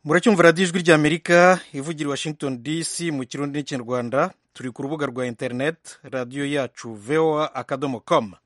muracyumva radiyo ijwi ry'amerika ivugira i washington dc mu kirundi n'ikinyarwanda turi ku rubuga rwa interineti radiyo yacu voa akadomo komu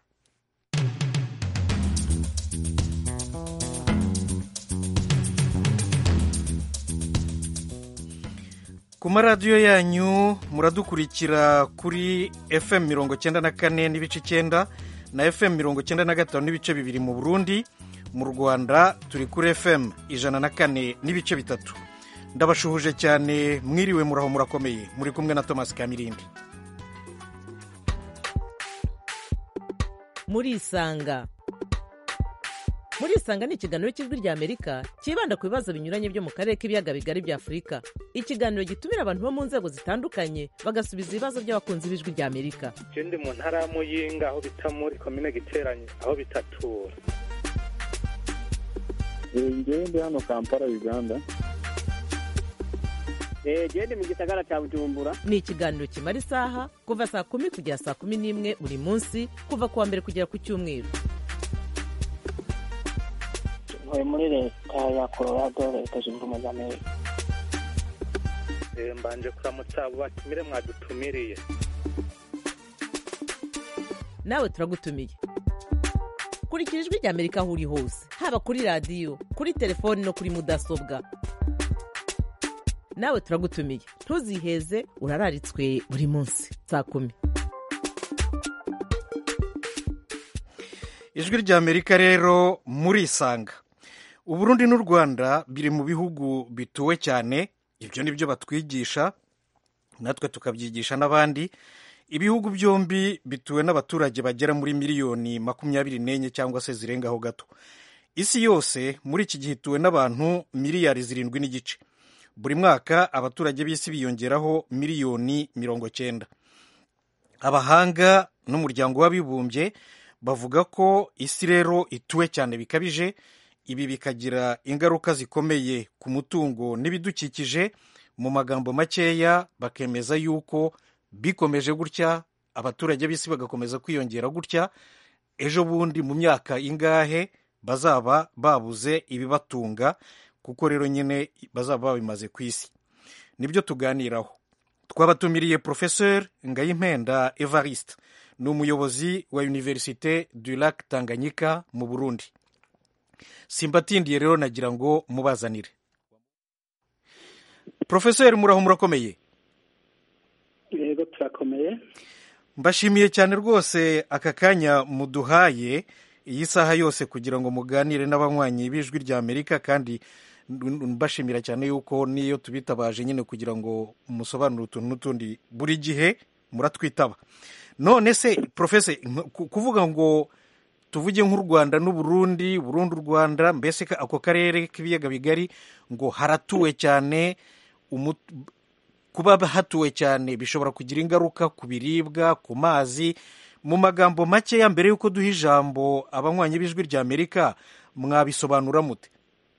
ku maradiyo yanyu muradukurikira kuri fm mirongo cyenda na kane n'ibice icyenda na fm mirongo cyenda na gatanu n'ibice bibiri mu burundi mu rwanda turi kuri fm ijana na kane n'ibice bitatu ndabashuhuje cyane mwiriwe muraho murakomeye muri kumwe na thomas kamirindi murisanga murisanga ni ikiganiro cy'ijwi rya amerika cyibanda ku bibazo binyuranye byo mu karere k'ibiyaga bigari bya afurika ikiganiro gitumira abantu bo mu nzego zitandukanye bagasubiza ibibazo by'abakunzi b'ijwi rya amerika je ndi mu ntara ya muyinga aho bita muri komine giteranye aho bitatura ngewe ndi hano kampala uganda genda mu gisagara cya bujumbura ni ikiganiro kimara isaha kuva saa kumi kugera saa kumi n'imwe buri munsi kuva ku wa mbere kugera ku cyumweru ntuye muri leta ya colorado leta zunze ubumwe za amerika Eh, mbanje kuramutsa abo batumire mwadutumiriye nawe turagutumiye kurikira ijwi rya amerika aho uri hose haba kuri radiyo kuri telefoni no kuri mudasobwa nawe turagutumiye ntuziheze urararitswe buri munsi saa kumi ijwi ry'amerika rero murisanga uburundi n'u rwanda biri mu bihugu bituwe cyane ibyo ni byo batwigisha natwe tukabyigisha n'abandi ibihugu byombi bituwe n'abaturage bagera muri miliyoni makumyabiri n'enye cyangwa se zirengaho gato isi yose muri iki gihe ituwe n'abantu miliyari zirindwi n'igice buri mwaka abaturage b'isi biyongeraho miliyoni mirongo cyenda abahanga n'umuryango w'abibumbye bavuga ko isi rero ituwe cyane bikabije ibi bikagira ingaruka zikomeye ku mutungo n'ibidukikije mu magambo makeya bakemeza yuko bikomeje gutya abaturage b'isi bagakomeza kwiyongera gutya ejo bundi mu myaka ingahe bazaba babuze ibibatunga kuko rero nyine bazaba babimaze ku isi nibyo tuganiraho twabatumiriye professeur ngayimpenda evariste ni umuyobozi wa universite du lac tanganyika mu burundi simbatindiye rero nagira ngo mubazanire professeur muraho murakomeye yego turakomeye mbashimiye cyane rwose aka kanya muduhaye iyi saha yose kugira ngo muganire n'abanywanyi b'ijwi rya amerika kandi mbashimira cyane yuko niyo tubitabaje nyine kugira ngo musobanure utuntu n'utundi buri gihe muratwitaba none se profese kuvuga ngo tuvuge nk'u rwanda n'uburundi burundi u rwanda mbese ako karere k'ibiyaga bigari ngo haratuwe cyane kuba hatuwe cyane bishobora kugira ingaruka ku biribwa ku mazi mu magambo makeya mbere y'uko duha ijambo abanywanyi b'ijwi rya amerika mwabisobanura mute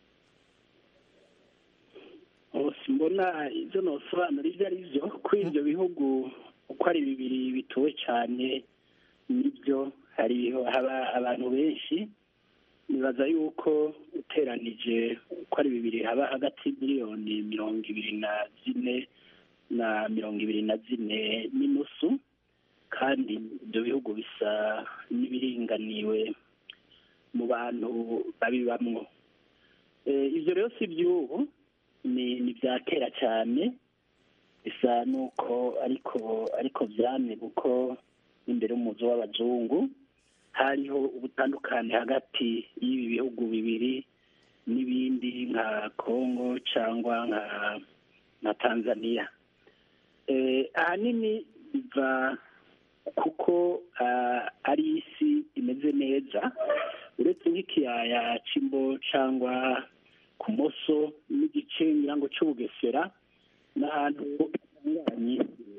mbona ibyo nosobanura ibyo ari byo kuri ibyo bihugu uko ari bibiri bituwe cyane nibyo hari haba abantu benshi nibaza yuko uteranije uko ari bibiri haba hagati miliyoni mirongo ibiri na zine na mirongo ibiri na zine n'inusu kandi ibyo bihugu bisa n'ibiringaniwe mu bantu babibamwo ibyo rero si iby'ubu ni ibya kera cyane bisa n'uko ariko ariko byane kuko imbere y'umuzi w'abazungu hariho ubutandukane hagati y'ibi bihugu bibiri n'ibindi nka congo cyangwa nka nka tanzania ahanini biva kuko ari isi imeze neza uretse nk'ikiyaya cy'imbo cyangwa ku moso n'igice nyirango cy'ubugesera n'ahantu hanyuranye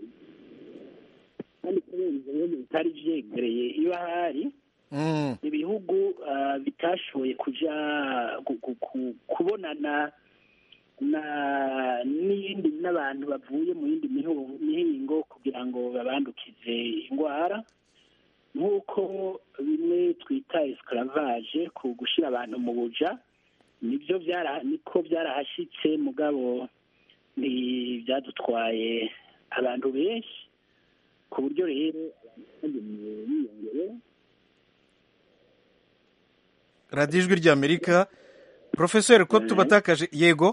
kandi kubera ibyo bihugu bitari byegereye iyo ahari ibihugu bitashoboye kujya kubonana n'iyindi n'abantu bavuye mu yindi mihingo kugira ngo babandukize indwara nk'uko bimwe twita esclavage ku gushyira abantu mu buja nibyo byara niko byarahashyitse mugabo ntibyadutwaye abantu benshi ku buryo rero abantu bagiye biyongere radiyo ijwi ry'amerika porofeseri ko tubatakaje yego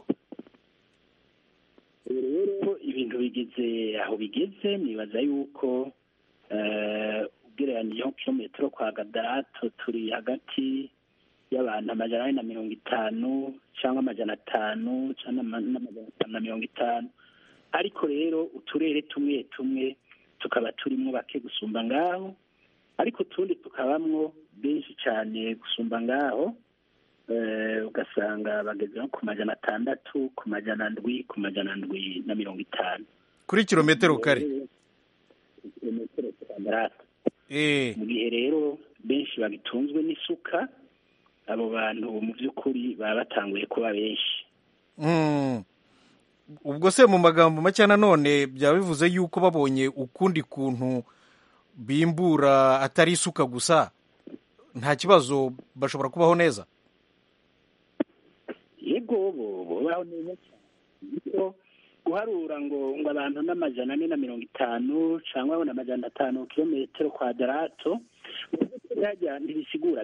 ubu rero ibintu bigeze aho bigeze nibaza yuko eh, ugereranyije nko kilometero kwa gadarato turi hagati y'abantu amajana ane na mirongo itanu cyangwa amajana atanu cyangwa ama- n'amajana atanu na mirongo itanu ariko rero uturere tumwe tumwe tukaba turimo bake gusumba ngaho ariko utundi tukabamwo benshi cyane gusumba ngaho eh, ugasanga bageze nko ku majana atandatu ku majana ndwi ku majana ndwi na mirongo itanu kuri kilometero kare kilometero kwadarata Eh, mu gihe rero benshi bagitunzwe n'isuka abo bantu mu by'ukuri baba batanguye kuba benshi mm. ubwo se mu magambo make nanone byaba bivuze yuko babonye ukundi kuntu bimbura atari isuka gusa nta kibazo bashobora kubaho neza yego bo babaho neza cyane kuko guharura ngo ngo abantu n'amajana ane na mirongo itanu cyangwa n'amajana atanu kilometero kwadarato mu by'ukuri hajya ntibisigura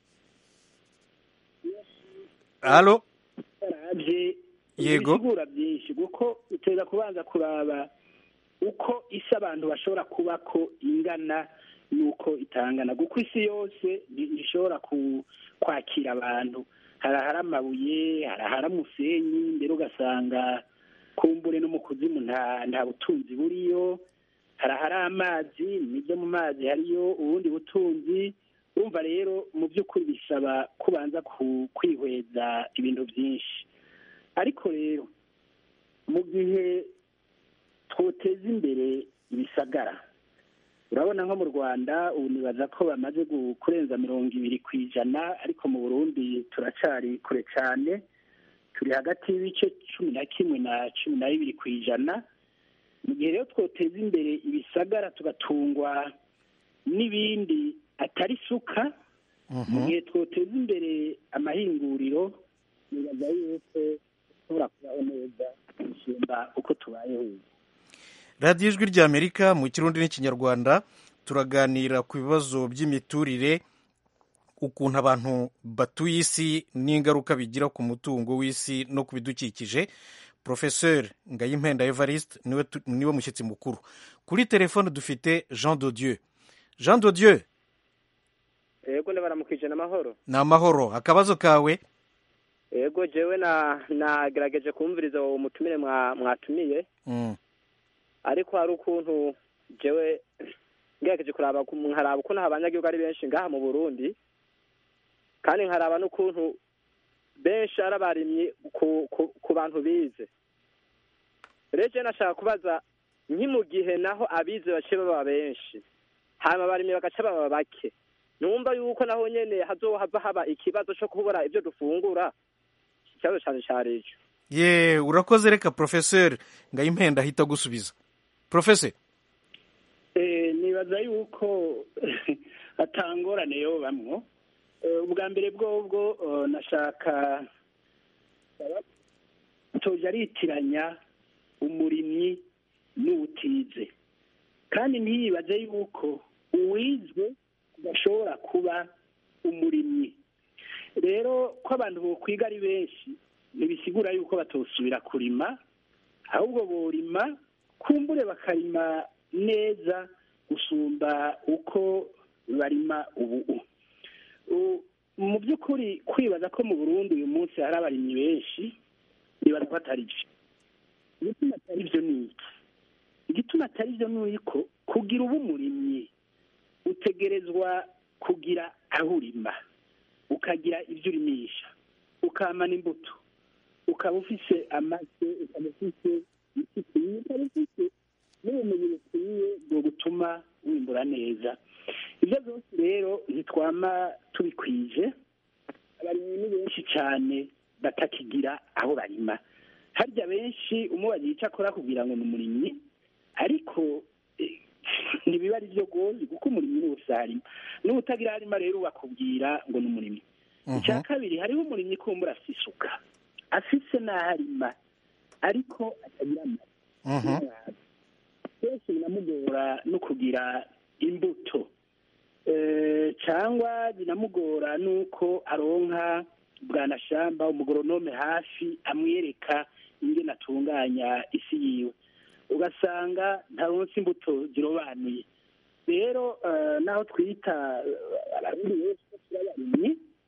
halo byaravye Yego. ibisigura byinshi kuko uteza kubanza kuraba uko isi abantu bashobora kuba ko ingana n'uko itangana kuko isi yose nti- ntishobora ku- kwakira abantu hari ahari amabuye hari ahari umusenyi mbere ugasanga kumbure no mu kuzimu nta nta butunzi buriyo hari ahari amazi nibyo mu mazi hariyo ubundi butunzi urumva rero mu by'ukuri bisaba kubanza ku- kwihweza ibintu byinshi ariko rero mu gihe twoteza imbere ibisagara urabona nko mu rwanda ubu nibaza ko bamaze gu- kurenza mirongo ibiri ku ijana ariko mu burundi turacyari kure cyane turi hagati y'ibice cumi na kimwe na cumi na bibiri ku ijana mu gihe rero twoteza imbere ibisagara tugatungwa n'ibindi atari isuka mu gihe twoteza imbere amahinguriro nibaza yuko dushobora kubaho neza gusumba uko tubayeho ubu radiyo ijwi ry'amerika mu kirundi n'ikinyarwanda turaganira ku bibazo by'imiturire ukuntu abantu batuye isi n'ingaruka bigira ku mutungo w'isi no ku bidukikije porofeseri ngayimpenda evariste niwe tu- niwe mushyitsi mukuru kuri telefone dufite jean dodieu jean dodieu yego ndabaramukije n'amahoro ni amahoro akabazo kawe yego jewe na nagerageje kumviriza uwo mutumire mwa- mwatumiye Mm, ariko hari ukuntu jewe ngerageje kuraba ku- nkaraba ukuntu abanyagihugu ari benshi ngaha mu burundi kandi nkaraba n'ukuntu benshi ari abarimyi ku, ku, ku bantu bize rero jewe nashaka kubaza nki mu gihe naho abize bace baba benshi hanyuma abarimyi bagaca baba bake numva yuko naho nyene hazohava haba ikibazo co kubura ivyo dufungura ikibazo cane cari ico ye urakoze reka porofeseri ngayimpenda ahita agusubiza porofeseri Eh, nibaza yuko atangorane yo bamwo Eh, ubwa mbere bwobwo eh, nashaka toja aritiranya umurimyi n'uwutize kandi ntiyibaze yuko uwizwe adashobora kuba umurimyi rero ko abantu bokwiga ari benshi ntibisigura yuko batosubira kurima ahubwo borima kumbure bakarima neza gusumba uko barima ubu U- mu by'ukuri kwibaza ko mu burundi uyu munsi hari abarimyi benshi nibaza ko atari byo igituma atari byo ni iki igituma atari byo ni uko kugira uba umurimyi utegerezwa kugira aho urima ukagira ibyo urimisha ukamana imbuto ukaba ufise amase ukaba ufise isi ikwiye ukaba ufise n'ubumenyi bukwiye bwo gutuma wimbura neza ibyo byose rero ntitwama tubikwije abarimyi ni benshi cyane batakigira aho barima harya benshi umubaza icyo akora kugira ngo ni umurimyi ariko eh, ntibiba ari byo rwose kuko umurimyi ni wese arima n'utagira arima rero bakubwira ngo ni umurimyi icya kabiri hariho umurimyi kumbura afite isuka afise n'aho arima ariko atagira amazi kenshi binamugora no kugira imbuto Eh, cyangwa binamugora n'uko aronka bwanashamba umugoronome hafi amwereka ingene atunganya isi yiwe ugasanga ntaronse imbuto zirobanuye rero eh, naho twita eh, abarundi benshi ko turi abarimyi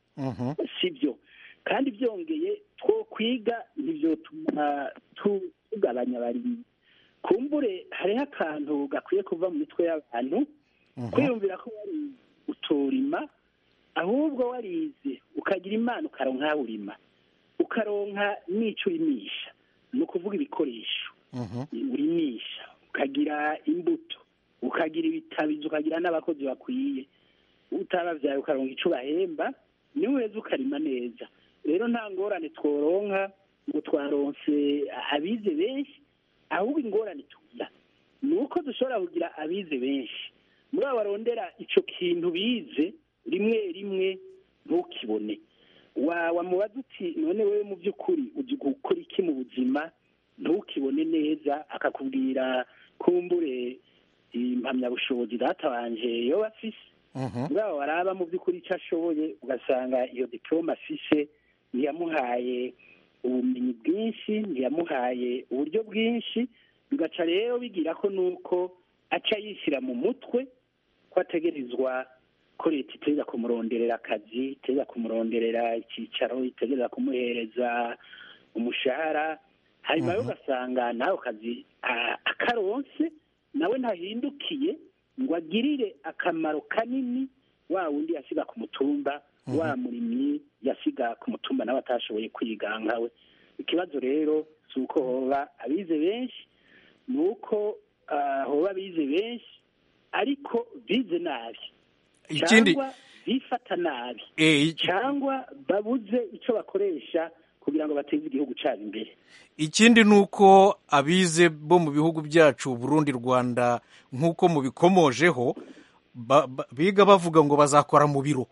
si byo kandi byongeye two kwiga ntibyotuma tu- tugabanya abarimyi kumbure hariho akantu gakwiye kuva mu mitwe y'abantu kwiyumvira ko wari utorima ahubwo warize ukagira imana ukaronka aho urima ukaronka n'ico urimisha ni ukuvuga ibikoresho urimisha ukagira imbuto ukagira ibitabizi ukagira n'abakozi bakwiye utabavyaye ukaronka ico bahemba niwe uheza ukarima neza rero nta ngorane tworonka ngo twaronse abize benshi ahubwo ingorane tugira ni uko dushobora kugira abize benshi muri abo barondera ico kintu bize rimwe rimwe ntukibone wa wamubaza uti none wewe mu by'ukuri uzi gukora iki mu buzima ntukibone neza akakubwira kumbure impamyabushobozi data wanje yoba afise bwabo baraba mu by'ukuri icyo ashoboye ugasanga iyo diplome afise ntiyamuhaye ubumenyi bwinshi ntiyamuhaye uburyo bwinshi bigaca rero bigira ko nuko aca yishyira mu mutwe ko ategerezwa ko leta itegereza kumuronderera akazi itegereza kumuronderera icyicaro itegereza kumuhereza umushahara hanyuma rero ugasanga n'ako kazi a- akaronse nawe ntahindukiye ngo agirire akamaro kanini wa wundi yasiga ku mutumba wa murimyi yasiga ku mutumba nawe atashoboye kwiga nkawe ikibazo rero si uko hoba abize benshi ni uko ah, hoba abize benshi ariko bize nabi ikindi cyangwa bifata nabi eh, iki- cyangwa babuze icyo bakoresha kugira ngo bateze igihugu cyabo imbere ikindi ni uko abize bo mu bihugu byacu burundi rwanda nk'uko mubikomojeho ba- ba- biga bavuga ngo bazakora mu biro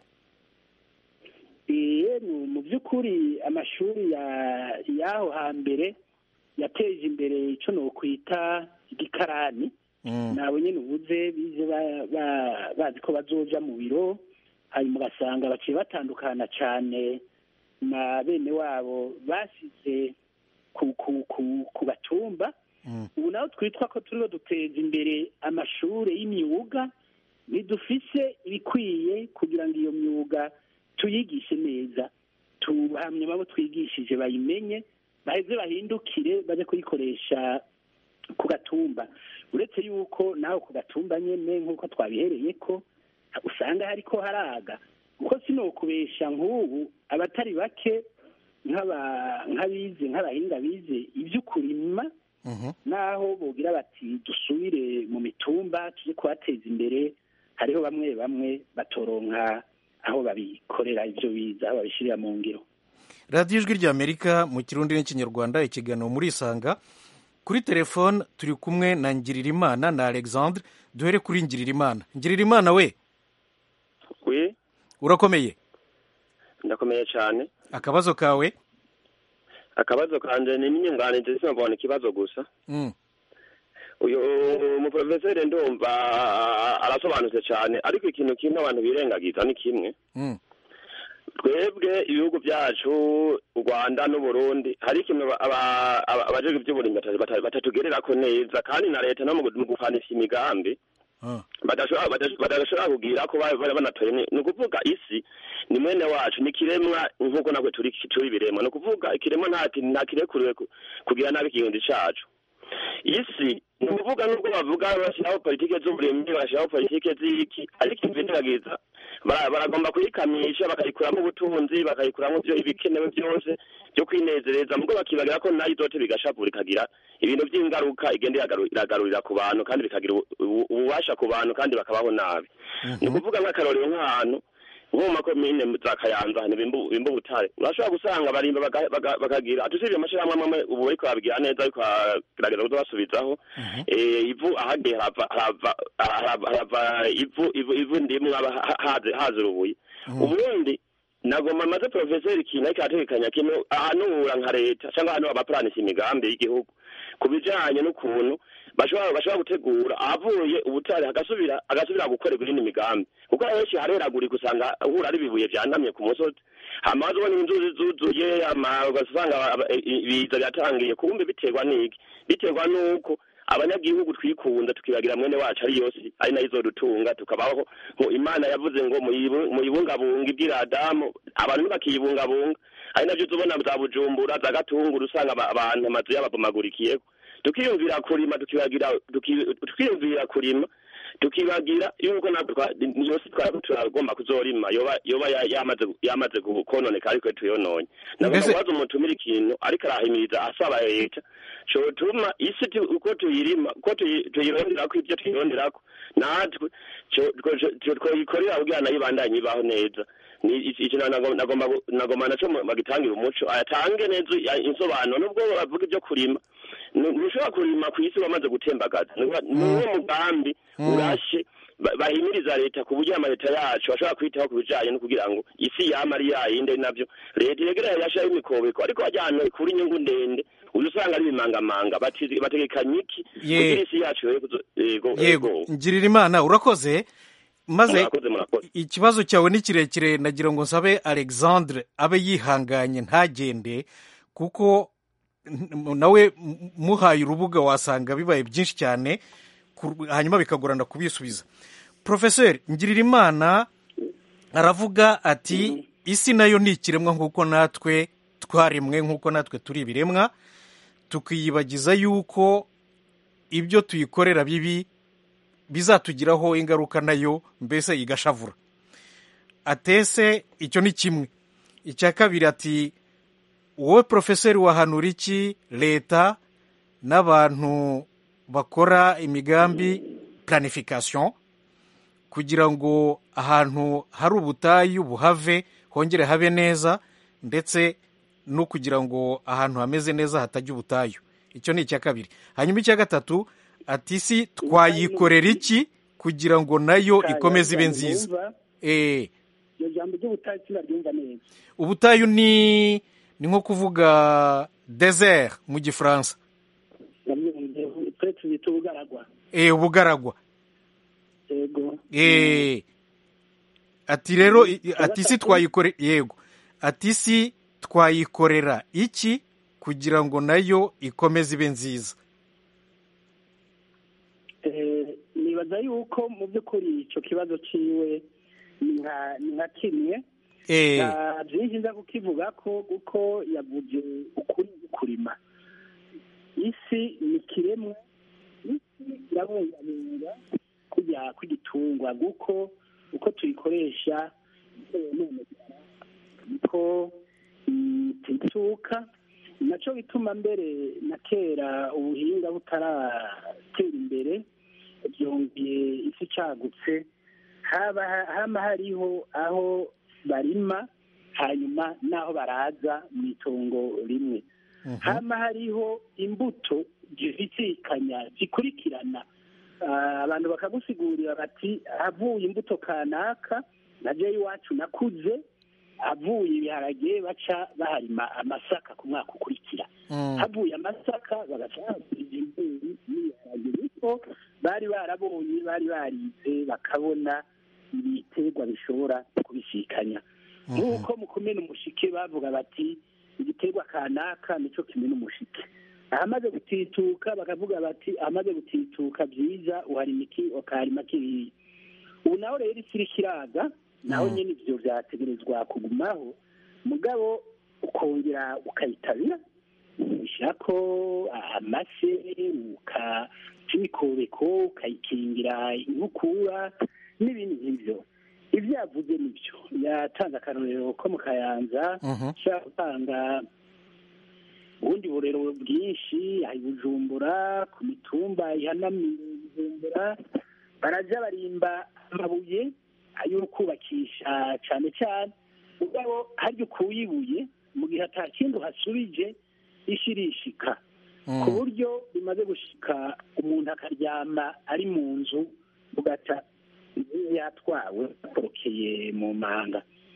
Iye, mu- mu by'ukuri amashuri ya- y'aho hambere yateje imbere icyo nokwita igikarani Mm. nabo nyine ubuze bize ba- ba- bazi ko bazoja mu biro hanyuma ugasanga baciye batandukana cyane na bene wabo basize ku ku ku ku gatumba Mm. ubu naho twitwa ko turiho duteza imbere amashuri y'imyuga ntidufise ibikwiye kugira ngo iyo myuga tuyigishe neza tuhamye abo twigishije bayimenye baheze bahindukire baje kuyikoresha ku gatumba uretse yuko nawe ku gatumba nyene nk'uko twabihereye ko usanga hariko haraga kuko sinokubesha nk'ubu abatari bake nk'aba- nk'abize nk'abahinga bize ivy'ukurima Mhm. naho bogira bati dusubire mu mitumba tuje kubateza imbere hariho bamwe bamwe batoronka aho babikorera ivyo biza aho babishirira mu ngiro radiyo ijwi ry'amerika mu kirundi n'ikinyarwanda ikiganiro muri isanga kuri telefone turi kumwe na ngiririmana na alexandre duhere kuri ngiririmana ngiririmana we wi urakomeye ndakomeye cyane akabazo kawe akabazo kanje ni inyunganizi sinabona ikibazo gusa Mm. uyu umuprofeseri ndumva arasobanutse cyane ariko ikintu kimwe abantu birengagiza ni kimwe Mm. twebwe ibihugu byacu u rwanda n'uburundi hari ikintu aba- aba- aba- abajejwe iby'uburimyi bata- bata- batatugererako neza kandi na leta no mu gu- mu gufanisha imigambi Ah. badashobora badashobora- badashobora kugira ko bari bari banatoye ni ni ukuvuga isi ni mwene wacu ni ikiremwa nk'uko natwe turi turi ibiremwa ni ukuvuga ikiremwa nta ki- nta kirekuriwe ku- kugira nabi ikirundi cacu isi ni ukuvuga nubwo bavuga bashyiraho politike z'uburimyi bagashyiraho politike z'iki ariko imvindiragiza bara- baragomba kuyikamisha bakayikuramo ubutunzi bakayikuramo ibyo ibikenewe byose byo kwinezereza mubwo bakibagira ko nayo izote bigashavura ikagira ibintu by'ingaruka igenda iragaru- iragarurira ku bantu kandi bikagira ubu- ubu- ububasha ku bantu kandi bakabaho nabi ni ukuvuga nk'akarorero nk'ahantu nko mu makomine za kayanza ahantu bimba bimba ubutare urashobora gusanga barimba baga- baga- bakagira tusibye amashyirahamwe amwe ubu bariko babigira neza ariko baragerageza kuza basubizaho Eh, ivu ahageye harava harava harava harava ivu ivu ivu ndimwe haba ha- haze haze urubuye uburundi nagoma maze profeseri ikintu ariko arategekanya kintu ahanura nka leta cyangwa ahanura abapuranisi imigambi y'igihugu ku bijanye n'ukuntu bashobora bashobora gutegura ahavuye ubutare hagasubira agasubira gukorerwa iyindi migambi kuko henshi hareragurika usanga uhura ari ibibuye vyanamye ku musozi hama wazibona inzuzi zuzuye hama ugasanga aba- i- ibiza byatangiye kumbe biterwa n'iki biterwa n'uko abanyagihugu twikunda tukibagira mwene wacu ari yose ari nayo izodutunga tukabaho ngo imana yavuze ngo muyibu- muyibungabunga ibwira adamu abantu ntibakiyibungabunga ari navyo tubona za bujumbura za gatunguru usanga aba- abantu amazu yababomagurikiyeko tukiyumvira kurima tukibagira tuki- tukiyumvira kurima tukibagira yuko natwe twa- yose twaba turagomba kuzorima yoba yoba ya- yamaze yamaze gu- kononeka ariko tuyononye nagomba Mbese- kubaza umutumira ikintu ariko arahimiriza asaba leta cotuma isi tu- uko tuyirima uko tuyi- tuyironderako ivyo tuyironderako natwe co- two- two- twoyikorera kugira nayo ibandanye ibaho neza ni iki- ikintu nagomba nagomba gu- nagomba naco mu- bagitangira umuco atange neza ya- insobanuro nubwo bavuga ivyo kurima Nu- ntushobora kurima ku isi wamaze gutembagaza Ni wa- ni uwo mugambi urashe ba- bahimiriza leta ku buryo amaleta yacu bashobora kwitaho ku bijanye no kugira ngo isi yama ari yayindi navyo leta iregereye yashaho imikobeko ariko wajyana kuri inyungu ndende uza usanga ari ibimangamanga bati- bategekanya iki Ye. kugira isi yacu yoye kuzo- yego yego ngirira imana urakoze maze murakoze murakoze ikibazo cyawe ni kirekire nagira ngo nsabe alexandre abe yihanganye ntagende kuko n- nawe m- muhaye urubuga wasanga bibaye byinshi cyane ku- hanyuma bikagorana kubisubiza profeseri ngirira imana aravuga ati isi nayo ni ikiremwa nk'uko natwe twaremwe nk'uko natwe turi ibiremwa tukiyibagiza yuko ibyo tuyikorera bibi bizatugiraho ingaruka nayo mbese igashavura atese icyo ni kimwe icya kabiri ati wowe porofeseri wahanura iki leta n'abantu bakora imigambi planification kugira ngo ahantu hari ubutayu buhave hongere habe neza ndetse no kugira ngo ahantu hameze neza hatajya ubutayu icyo ni icya kabiri hanyuma icya gatatu ati isi twayikorera iki kugira ngo nayo ikomeze ibe nziza Ndumva, Eh, iryo jambo ry'ubutayu sinaryumva neza ubutayu ni ni nko kuvuga desert mu gifaransa nabyumve twe tubita ubugaragwa Eh, ubugaragwa yego Eh, ati rero i- i- ati isi twayikore yego ati isi twayikorera iki kugira ngo nayo ikomeze ibe nziza Eh, nibaza yuko mu by'ukuri icyo kibazo ciwe ni nka ni nka kimwe Eh, nta byinshi nza kukivuga ko kuko yavuze ukuri kurima isi ni kiremwa isi irabungabunga kujya kw'igitungwa kuko uko tuyikoresha bitewe n'umugara niko mm, tuyituka naco bituma mbere na kera ubuhinga butaratera imbere byongeye isi cagutse haba hama hariho aho barima hanyuma n'aho baraza mu itongo rimwe hama hariho imbuto zibisikanya zikurikirana Ah, abantu bakagusigurira bati havuye imbuto kanaka na jewe iwacu nakuze havuye ibiharage baca baharima amasaka ku mwaka ukurikira mm, havuye amasaka bagaca bahagurira imbeyi n'ibiharage niko bari barabonye bari barize bakabona ibiterwa bishobora kubisikanya nk'uko mu kumena umushike bavuga bati igiterwa kanaka nico kimena umushike ahamaze gutituka bakavuga bati ahamaze gutituka byiza uharima iki ukaharima kiriya ubu naho rero isi iriko iraga naho nyine ivyo vyategerezwa kugumaho mugabo ukongera ukayitabira ushyirako amase ukaca imikobeko ukayikingira inkukura n'ibindi nk'ivyo ivyo yavuze nivyo yatanze akarorero ko mu kayanza mhm, ushobora gutanga ubundi burero bwinshi aha i bujumbura ku mitumba ihanamiye bujumbura baraja barimba amabuye ayo kubakisha cane cane mugabo harya ukuye ibuye mu gihe ata kindi uhasubije ishi irishika ku mm, buryo bimaze gushika umuntu akaryama ari mu nzu ugata yatwawe akorokeye mu manga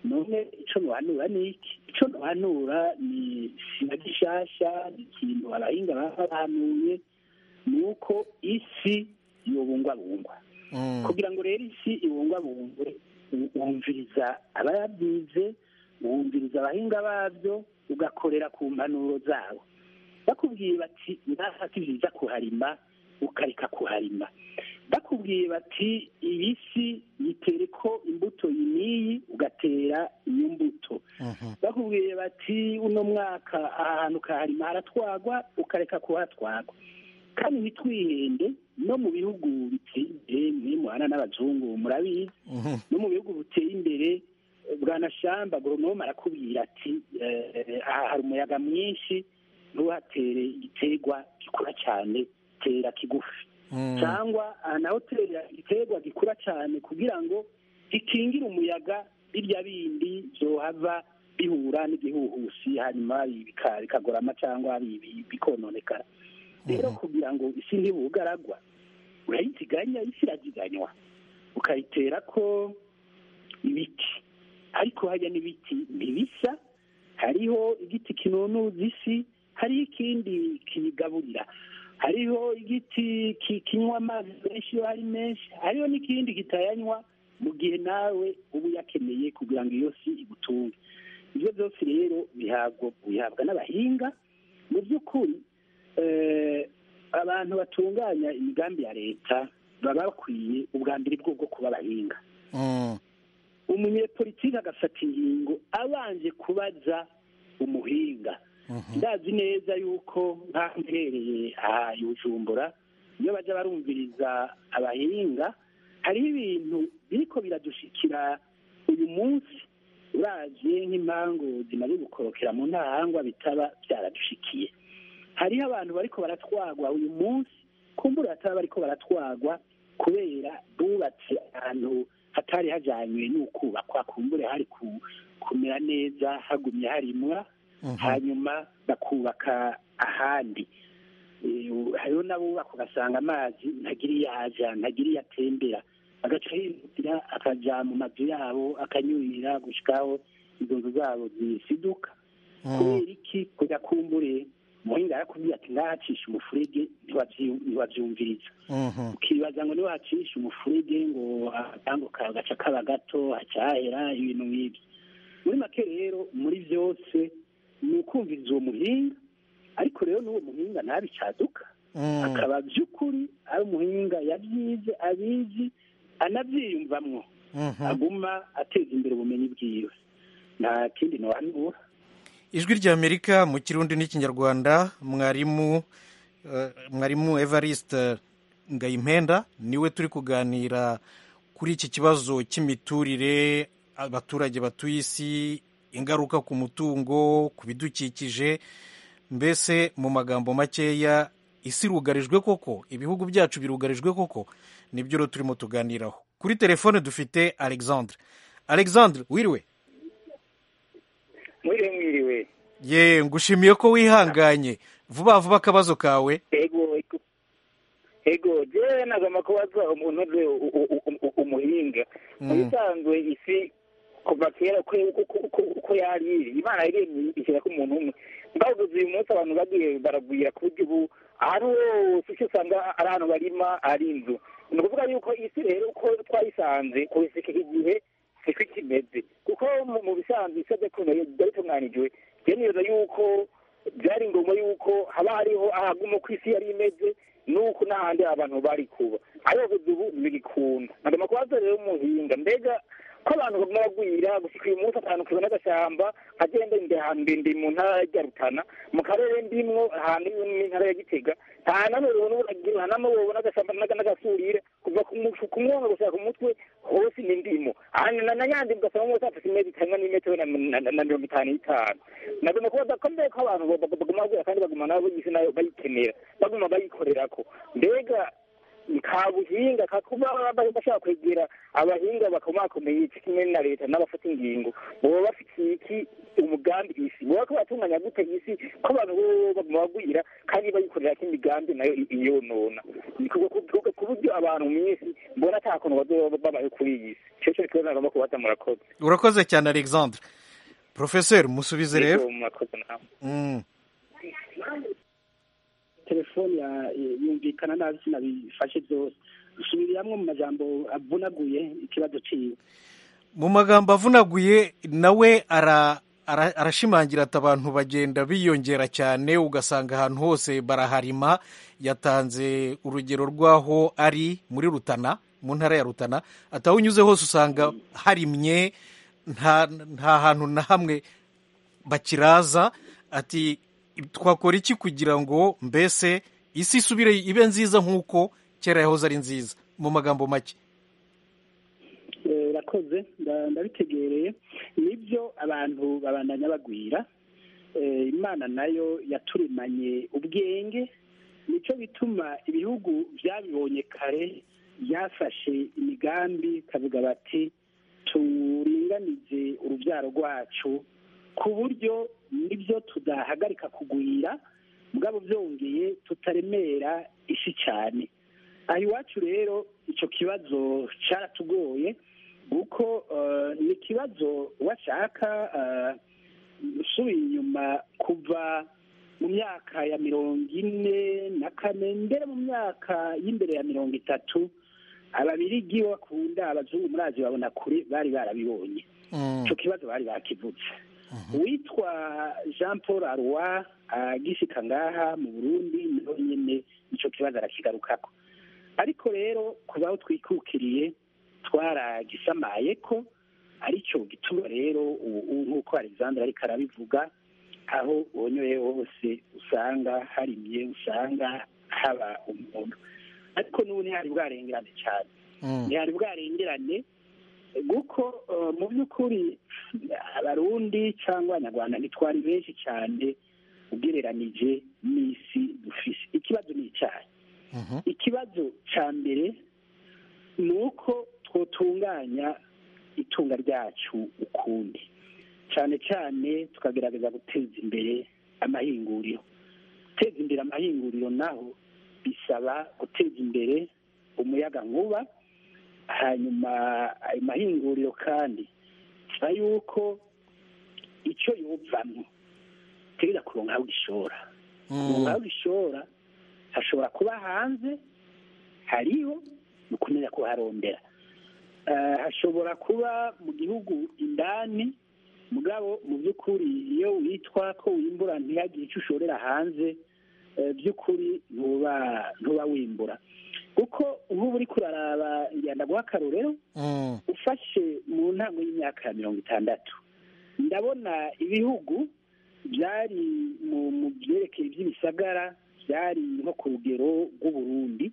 none ico nohanura ni iki ico nohanura ni sina gishasha ni ikintu abahinga baba bahanuye ni uko isi yobungwabungwa Mm. kugira ngo rero isi ibungwabungwe u- wumviriza abayabyize wumviriza abahinga babyo ugakorera ku mpanuro zabo bakubwiye bati ngaha si byiza kuharima ukareka kuharima bakubwiye bati iyi si yitere ko imbuto iyi n'iyi ugatera iyo mbuto Mhm. bakubwiye bati uno mwaka aha hantu ukaharima haratwagwa ukareka kuhatwagwa kandi ntitwihende no mu bihugu biteye imbere mwe muhana n'abazungu murabizi Mhm. no mu bihugu biteye imbere eh, bwanashamba agoronome arakubwira ati eh, aha hari umuyaga mwinshi ntuhatere igiterwa gikura cyane tera kigufi Mm. cyangwa aha naho tera igiterwa gikura cyane kugira ngo gikingire umuyaga birya bindi byohava bihura n'igihuhusi hanyuma bika- bikagorama cyangwa bi- bi- bikononekara rero Mhm. kugira ngo isi ntibugaragwa urayiziganya isi iragiganywa ukayitera ko ibiti ariko hajya n'ibiti ntibisa hariho igiti kinunuza isi hariho ikindi kiyigaburira hariho igiti ki- kinywa amazi menshi iyo ari menshi hariho n'ikindi kitayanywa mu gihe nawe uba uyakeneye kugira ngo iyo si igutunge ibyo byose rero bihabwa bihabwa n'abahinga mu by'ukuri eh, abantu batunganya imigambi ya leta baba bakwiye ubwa mbere bwo bwo kuba abahinga Mm. umunyepolitiki agafata ingingo abanje kubaza umuhinga Mhm. ndazi neza yuko nk'aho mbereye aha i bujumbura iyo bajya barumviriza abahinga hariho ibintu biriko biradushikira uyu munsi uravye nk'impangu zimaze gukorokera mu ntahangwa bitaba byaradushikiye hariho abantu bariko baratwagwa uyu munsi kumbura bataba bariko baratwagwa kubera bubatse ahantu hatari hajanywe n'ukubakwa kumbure hari ku- kumera neza hagumye harimwa Mhm. hanyuma bakubaka ahandi Eh, hariho n'abubaka ugasanga amazi ntagira iyo aja ntagira iyo atembera agaca yihutira akaja mu mazu yabo akanyurira gushikaho izo nzu zabo zisiduka Mm. kubera iki kuja kumbure muhinga yarakubwiye ati ngahacisha umufurege ntiwavyi- ntiwavyumviriza Mhm. ukibaza ngo niba hacisha umufurege ngo akango kawe gaca kaba gato hacahera ibintu nk'ibyo muri make rero muri byose ni ukumviriza uwo muhinga ariko rero n'uwo muhinga ntabicaduka Mm. akaba by'ukuri ari umuhinga yabyize abizi anabyiyumvamwo Mhm. aguma ateza imbere ubumenyi bwiwe nta kindi nohanura ijwi ry'amerika mu kirundi n'ikinyarwanda mwarimu eh, mwarimu evariste ngayimpenda niwe turi kuganira kuri iki kibazo cy'imiturire abaturage batuye isi ingaruka ku mutungo ku bidukikije mbese mu magambo makeya isi irugarijwe koko ibihugu byacu birugarijwe koko nibyo rero turimo tuganiraho kuri telefone dufite alexandre alexandre wiriwe mwiriwe mwiriwe ye ngushimiye ko wihanganye vuba vuba akabazo kawe ego ego ego jewe nagomba kubaza umuntu uzi u- u- u- u- umuhinga mu Mm. bisanzwe isi kuva kera uko uko- uko- uko yari iri imana yaremye ishyirako umuntu umwe mbavuze uyu munsi abantu bagiye baragwira ku buryo ubu ahantu hose icyo usanga ari ahantu barima ari inzu ni ukuvuga yuko isi rero uko twayisanze kubisika igihe siko ikimeze kuko mu- mu bisanzwe isabye kuntu byari bitunganijwe byemeza yuko byari ngombwa yuko haba hariho ahaguma uko isi yari imeze nuko n'ahandi abantu bari kuba ariko kugeza ubu ntibigikunda nagomba kubaza rero umuhinga mbega ko abantu baguma bagwira gushika uyu munsi ahantu kibona agashyamba agenda ndi ahantu ndende mu ntara ya rutana mu karere ndimwo ahantu n'intara ya gitega nta namwe ubona uragira nta namwe ubona agashyamba n'aga- n'agasurire kuva ku mu- ku mwonga gushaka ku mutwe hose ni ndimo ahantu na na nyandi ugasanga mwose afite imezi itangwa n'imetero na- na na- na mirongo itanu n'itanu nagomba kubaza ko mbega ko abantu ba- ba- baguma bagwira kandi baguma nabo isi nayo bayikenera baguma bayikorerako mbega ka buhinga kakuba bashaka kwegera abahinga bakomakomeye kimwe na leta n'abafata ingingo boba bafitiye iki umugambi isi boba ko batunganya gute isi ko abantu bo baguma bagwira kandi bayikorera ko imigambi nayo iyonona ku buryo abantu mu isi mbona ata kuntu bazoba babaye kuri iyi si cyo cyo kibazo nagomba kubaza murakoze urakoze cyane alexandre profeseri musubize rero Yego, murakoze nawe Mm. telefone ya- yumvikana nabi sinabifashe byose subiriramo mu majambo avunaguye ikibazo ciwe mu magambo avunaguye nawe ara ara- arashimangira ati abantu bagenda biyongera cyane ugasanga ahantu hose baraharima yatanze urugero rw'aho ari muri rutana mu ntara ya rutana ati aho unyuze hose usanga harimye nta nta hantu na hamwe bakiraza ati twakora iki kugira ngo mbese isi isubire ibe nziza nk'uko kera yahoze ari nziza mu magambo make Eh, urakoze nda- ndabitegereye nibyo abantu babandanya bagwira Eh, imana nayo yaturemanye ubwenge nicyo bituma ibihugu byabibonye kare byafashe imigambi kavuga bati turinganize urubyaro rwacu ku buryo nibyo tudahagarika kugwira mugabo byongeye tutaremera isi cyane aha iwacu rero icyo kibazo cyaratugoye kuko eh, ni ikibazo washaka eh, usubiye inyuma kuva mu myaka ya mirongo ine na kane mbere mu myaka y'imbere ya mirongo itatu ababirigi bakunda abazungu muri aziya babona kure bari barabibonye Mm. icyo kibazo bari bakivutse uwitwa jean paul arwa agishika ngaha mu burundi niho nyine icyo kibazo arakigarukako ariko rero kuba aho twikukiriye twaragisamaye ko aricyo gituma rero ubu nk'uko alexandre ariko arabivuga aho wonyoye hose usanga harimye usanga haba umuntu ariko n'ubu ntihari bwarengerane cyane Mm. ntihari bwarengerane kuko eh, mu by'ukuri abarundi cyangwa abanyarwanda ntitwari benshi cyane ugereranije n'isi dufise ikibazo ni icyayi Mhm. ikibazo cya mbere ni uko twotunganya itunga ryacu ukundi cyane cyane tukagerageza guteza imbere amahinguriro guteza imbere amahinguriro naho bisaba guteza imbere umuyaga nkuba hanyuma ayo mahinguriro kandi bisaba yuko icyo yuvamo utegereza kuronka aho ugishora kuronka aho ugishora hashobora kuba hanze hariho ni ukumenya kuharondera Eh, hashobora kuba mu gihugu indani mugabo mu by'ukuri iyo witwa ko wimbura ntihagire icyo ushorera hanze eh, by'ukuri ntuba ntuba wimbura kuko nk'ubu uri kuraraba ngenda guha akarorero Mm. ufashe mu ntango y'imyaka ya mirongo itandatu ndabona ibihugu byari mu mu byerekeye iby'ibisagara byari nko ku rugero rw'uburundi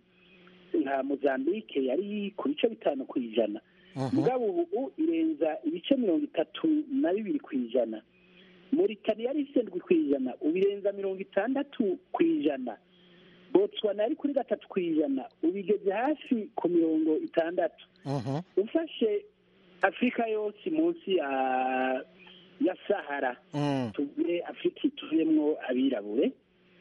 nka mozambique yari ku bice bitanu ku ijana Mhm. mugabo ubu irenza ibice mirongo itatu na bibiri ku ijana moritani yari ifite ndwi ku ijana ubu irenza mirongo itandatu ku ijana botswana yari kuri gatatu ku ijana ubu igeze hafi ku mirongo itandatu Mhm. ufashe afurika yose munsi ya ya sahara Mm. tuvuge afurika ituyemwo abirabure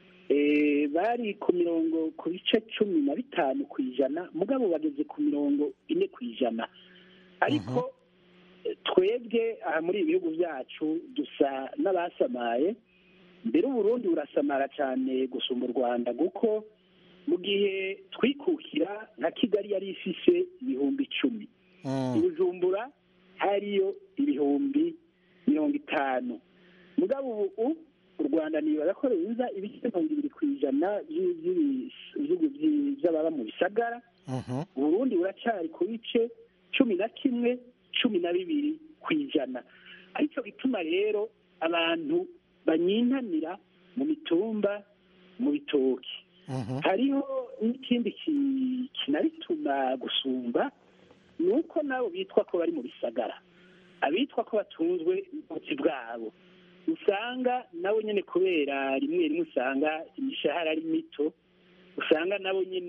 Eh, bari ku mirongo ku bice cumi na bitanu ku ijana mugabo bageze ku mirongo ine ku ijana ariko eh, twebwe aha muri ibi bihugu byacu dusa n'abasamaye mbere uburundi burasamara cyane gusumba u rwanda kuko mu gihe twikukira nka kigali yari ifise ibihumbi icumi Mm. i bujumbura hariyo ibihumbi mirongo itanu mugabo ubu u rwanda nibaza ko ruza ibice mirongo ibiri ku ijana by'i- by'ibi- by'ibihugu by'i- by'ababa mu bisagara Mhm. uburundi buracari ku bice cumi na kimwe cumi na bibiri ku ijana aricyo gituma rero abantu banyintanira mu mitumba mu bitoki Mhm. hariho n'ikindi ki- kinabituma gusumba ni uko nabo bitwa ko bari mu bisagara abitwa ko batunzwe n'ubuzi bwabo usanga nabo nyine kubera rimwe rimwe usanga imishahara ari mito usanga nabo nyine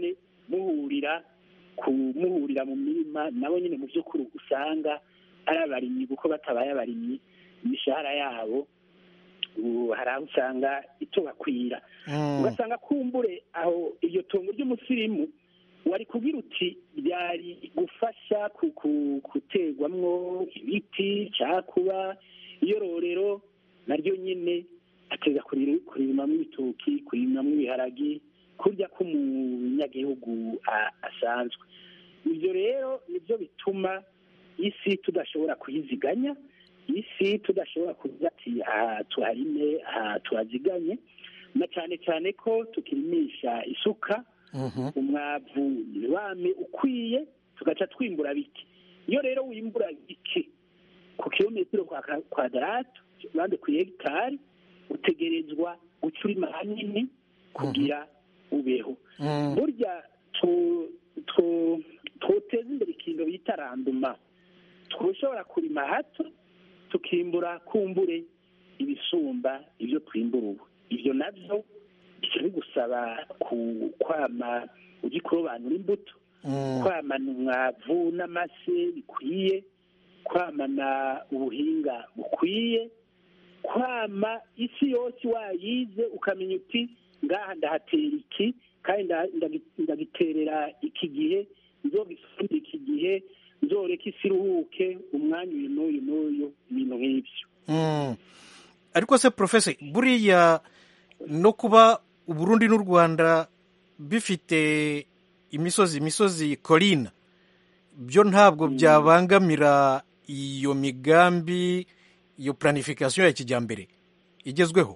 muhurira kumuhurira mu mirima nabo nyine mu by'ukuri usanga ari abarimyi kuko batabaye abarimyi imishahara yabo ubu hari aho usanga itobakwira ugasanga kumbure aho iryo tongo ry'umusirimu wari kubwira uti byari gufasha ku- ku- guterwamwo ibiti cyangwa kuba iyororero naryo nyine ateza kuriri- kuririmamo ibitoki kuririmamo ibiharagi kurya k'umunyagihugu a- asanzwe ibyo rero nibyo bituma isi tudashobora kuyiziganya isi tudashobora kuvuga ati aha tuharime aha tuhaziganye na cyane cyane ko tukirimisha isuka umwavu wame ukwiye tugaca twimbura bike iyo rero wimbura bike ku kilometero kwa ka- kwadaratu bande ku hegitari utegerezwa guca urima hanini kugira ubeho burya tu- tu- twoteza imbere ikintu bita randuma twoshobora kurima hato tukimbura kumbure ibisumba ibyo twimbura ubu ibyo nabyo bica bigusaba ku- kwama ugikurobanura imbuto kwamana umwavu n'amase bikwiye kwamana ubuhinga bukwiye kwama isi yose wayize ukamenya uti ngaha ndahatera iki kandi nda- ndagi- ndagiterera iki gihe nzogifumbira iki gihe nzoreka isi iruhuke umwanya uyu n'uyu n'uyu ibintu nk'ibyo Mm. ariko se profese buriya no kuba uburundi n'u rwanda bifite imisozi imisozi korina byo ntabwo byabangamira iyo migambi iyo planification ya kijyambere igezweho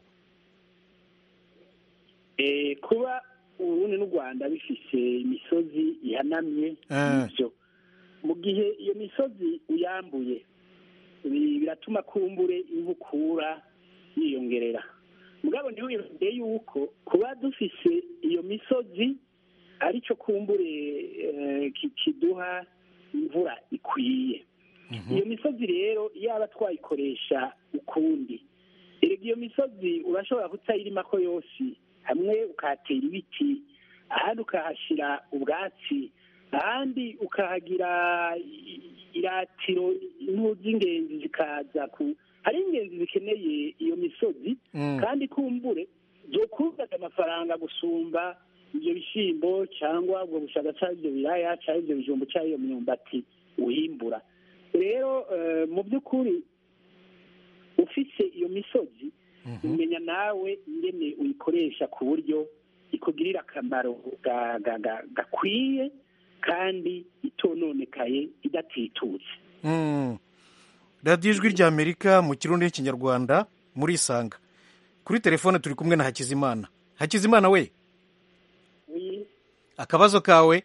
Eh, kuba uburundi n'u rwanda bifise imisozi ihanamye Ah. nibyo mu gihe iyo misozi uyambuye bi- biratuma kumbure inkukura yiyongerera mugabo ntiwiyongere yuko kuba dufise iyo misozi aricyo kumbure eh, ki- kiduha imvura ikwiye iyo misozi rero yaba twayikoresha ukundi erega iyo misozi urashobora kutayirimako yose hamwe ukahatera ibiti ahandi ukahashyira ubwatsi ahandi ukahagira i- iratiro impu z'ingenzi zikaza ku hari ingenzi zikeneye iyo misozi Mm. kandi kumbure zokuzaga amafaranga gusumba ibyo bishyimbo cyangwa ubwo bushaga cyangwa ibyo biraya cyangwa ibyo bijumbo cyangwa iyo myumbati uhimbura rero eh, mu by'ukuri ufise iyo misozi umenya nawe ingene uyikoresha ku buryo ikugirira akamaro ga- ga- ga- gakwiye kandi itononekaye idatitutse Mm. radiyo ijwi ry'amerika mu kirundi n'ikinyarwanda muri isanga kuri telefone turi kumwe na hakizimana hakizimana we akabazo kawe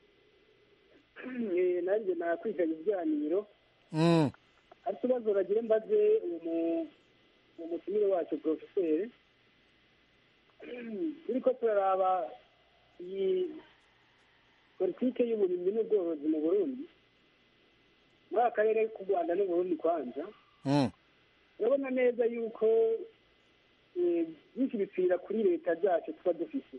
nanjye nakwiganya ibiganiro Mm. hari ikibazo nagira mbaze uwo mutumire wacu porofeseri turiko turaraba iyi politike y'uburimyi n'ubworozi mu burundi muri aka karere k'u rwanda n'uburundi kwanza Mm. urabona neza yuko eh, byinshi bipfira kuri leta zacu tuba dufite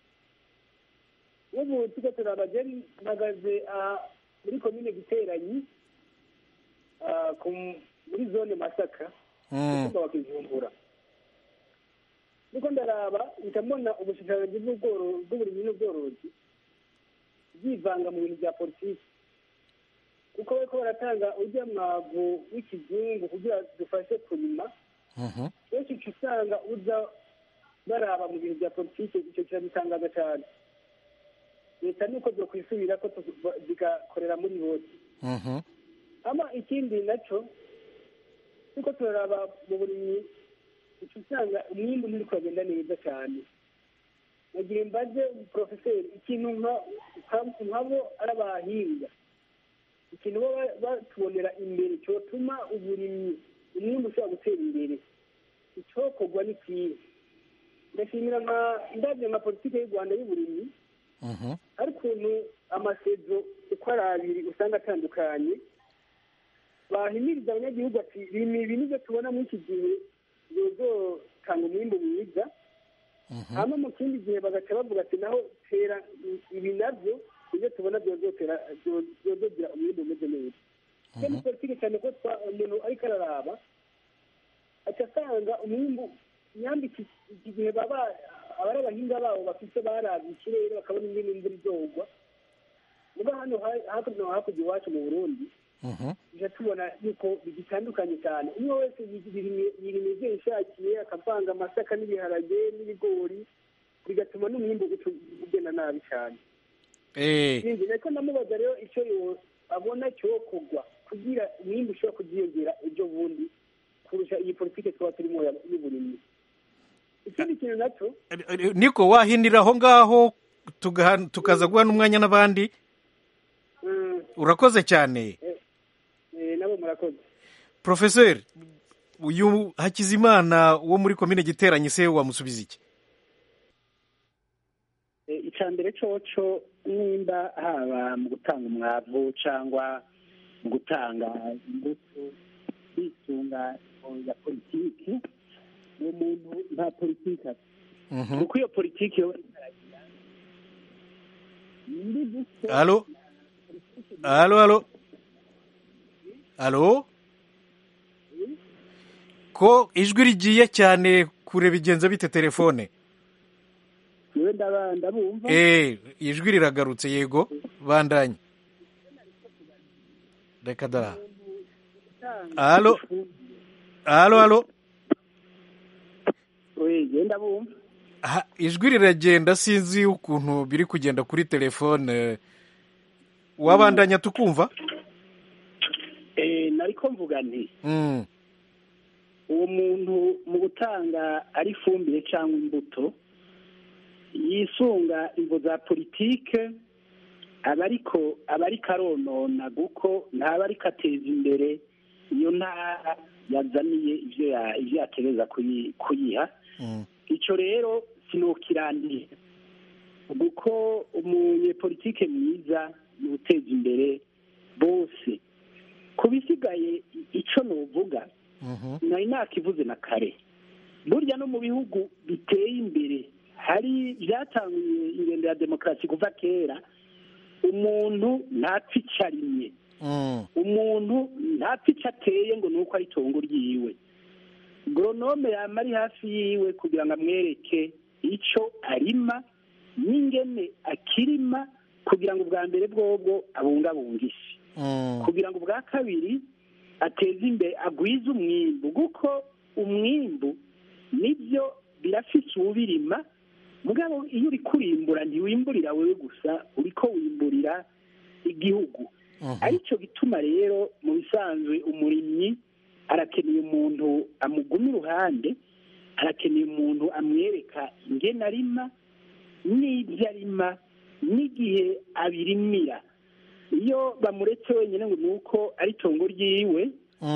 ubu tuko turaba je mpagaze aha muri komine giteranyi ah, ku- muri zone masaka Mm. umutumba wa kijumbura niko ndaraba mpita mbona ubushishanganji bw'ubworo- bw'uburimyi n'ubworozi byivanga mu bintu bya politiki kuko bariko baratanga urya mwavu w'ikizungu kugira dufashe kurima Mhm. benshi uca usanga uza baraba mu bintu bya politiki icyo kiradutangaza cyane leta nuko zokwisubira ko tu- zigakorera muri bose Mhm. ama ikindi naco tuko turaraba mu burimyi uca usanga umwimbu nturi kuragenda neza cyane nagira mbaze porofeseri ikintu nka- nka- nkabo ari abahinga ikintu baba batubonera imbere cyotuma uburimyi umwimbu ushobora gutera imbere icokorwa n'ikihe ndashimira nka ndabyo nka politiki y'u rwanda y'uburimyi Mhm. hari ukuntu amasezo uko ari abiri usanga atandukanye bahimiriza abanyagihugu ati rima ibi nibyo tubona muri iki gihe bizotanga umwimbu mwiza hanyuma mu kindi gihe bagaca bavuga ati naho tera ibi nabyo ibyo tubona byozotera byozogira umwimbu umeze neza iyo ni politiki cyane ko umuntu ariko araraba aca asanga umwimbu nyambi iki gihe baba abari abahinga babo bafite barabye ikirere bakabona ingene imvura izogwa muga hano hakurya no hakurya iwacu mu burundi tujya tubona yuko bigitandukanye cyane umwe wese yirima ibyo yishakiye akavanga amasaka n'ibiharage n'ibigori bigatuma n'umwimbu ugenda nabi cyane sinzi niko ndamubaza rero icyo abona cyokorwa kugira umwimbu ushobora kuziyongera ejo bundi kurusha iyi politiki twaba turimo y'uburimyi ikindi kintu nacyo niko wahinira aho ngaho tukaza guha n'umwanya n'abandi urakoze cyane nabo murakoze porofeseri uyu hakizimana wo muri komine giteranye se wamusubiza iki icya mbere coco nimba haba mu gutanga umwavu cyangwa mu gutanga imbuto kwisunga ya politiki uwo muntu nta politiki afite kuko iyo politiki yo halo halo halo halo ko ijwi rigiye cyane kure bigenza bite telefone yewe ndabumva eee ijwi riragarutse yego bandanye reka da halo halo halo genda bumva ijwi riragenda sinzi ukuntu biri kugenda kuri telefone wabandanya tukumva nariko mvuga nti uwo muntu mu gutanga ari ifumbire cyangwa imbuto yisunga imvo za politike aba ariko aba ariko aronona kuko ntaba ariko ateza imbere iyo ntara yazaniye ibyo yatereza kuyiha icyo rero sinukirandira kuko umunyepolitike mwiza ni uteza imbere bose ku bisigaye icyo nuvuga nari nakivuze na kare burya no mu bihugu biteye imbere hari byatangiye ingendo ya demokarasi kuva kera umuntu ntapfa icyo arimye umuntu ntapfa icyo ateye ngo ni uko ari itongo ryiwe goronome yaba ari hafi yiwe kugira ngo amwereke icyo arima n'ingene akirima kugira ngo ubwa mbere bwobwo abungabunge isi kugira ngo ubwa kabiri ateze imbere agwize umwimbu kuko umwimbu nibyo birafise uwubirima mugabo iyo uri kurimbura ntiwimburira wowe gusa uri ko wimburira igihugu aricyo gituma rero mu bisanzwe umurimyi arakeneye umuntu amuguma iruhande arakeneye umuntu amwereka ingene arima n'ibyo arima n'igihe abirimira iyo bamuretse wenyine ngo ni uko ari itongo ryiwe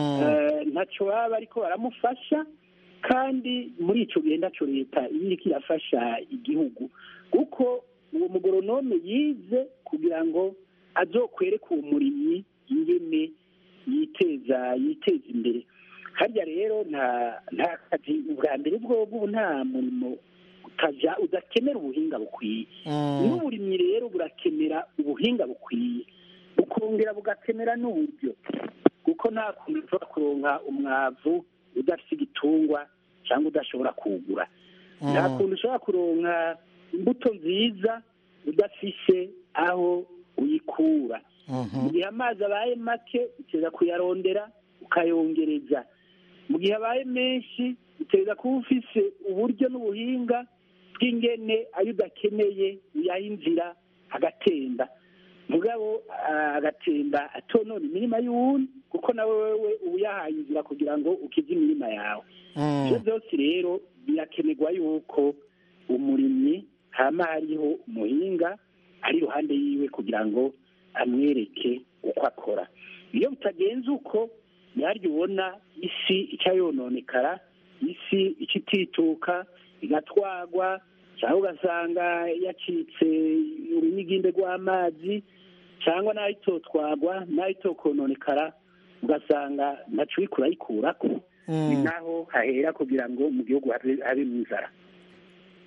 ntacyo baba ariko baramufasha kandi muri icyo gihe ntacyo leta iba iriko irafasha igihugu kuko uwo mugoronome yize kugira ngo azokwereke uwo murimyi ingene yiteza yiteza imbere harya rero nta nta kazi ubwa mbere bwobwo ubu nta murimo utaja udakenera ubuhinga bukwiye n'uburimyi rero burakenera ubuhinga bukwiye bukongera bugakenera n'uburyo kuko nta kuntu ushobora kuronka umwavu udafite igitungwa cyangwa udashobora kuwugura nta kuntu ushobora kuronka imbuto nziza udafise aho uyikura mu gihe amazi abaye make uteza kuyarondera ukayongereza mu gihe abaye menshi uteza kuba ufise uburyo n'ubuhinga bw'ingene ayo udakeneye uyaha inzira agatemba mugabo agatemba atonona imirima y'uwundi kuko nawe wewe uba uyahaye inzira kugira ngo ukize imirima yawe ibyo byose rero birakenerwa yuko umurimyi hama hariho umuhinga ari iruhande yiwe kugira ngo amwereke uko akora iyo bitagenze uko ntiharya ubona isi icyayononekara isi ikitituka igatwagwa cyangwa ugasanga yacitse urunyiginde rw'amazi cyangwa n'aho itotwagwa n'aho itokononekara ugasanga ntacu uriko urayikurako ni naho hahera kugira ngo mu gihugu habe mu inzara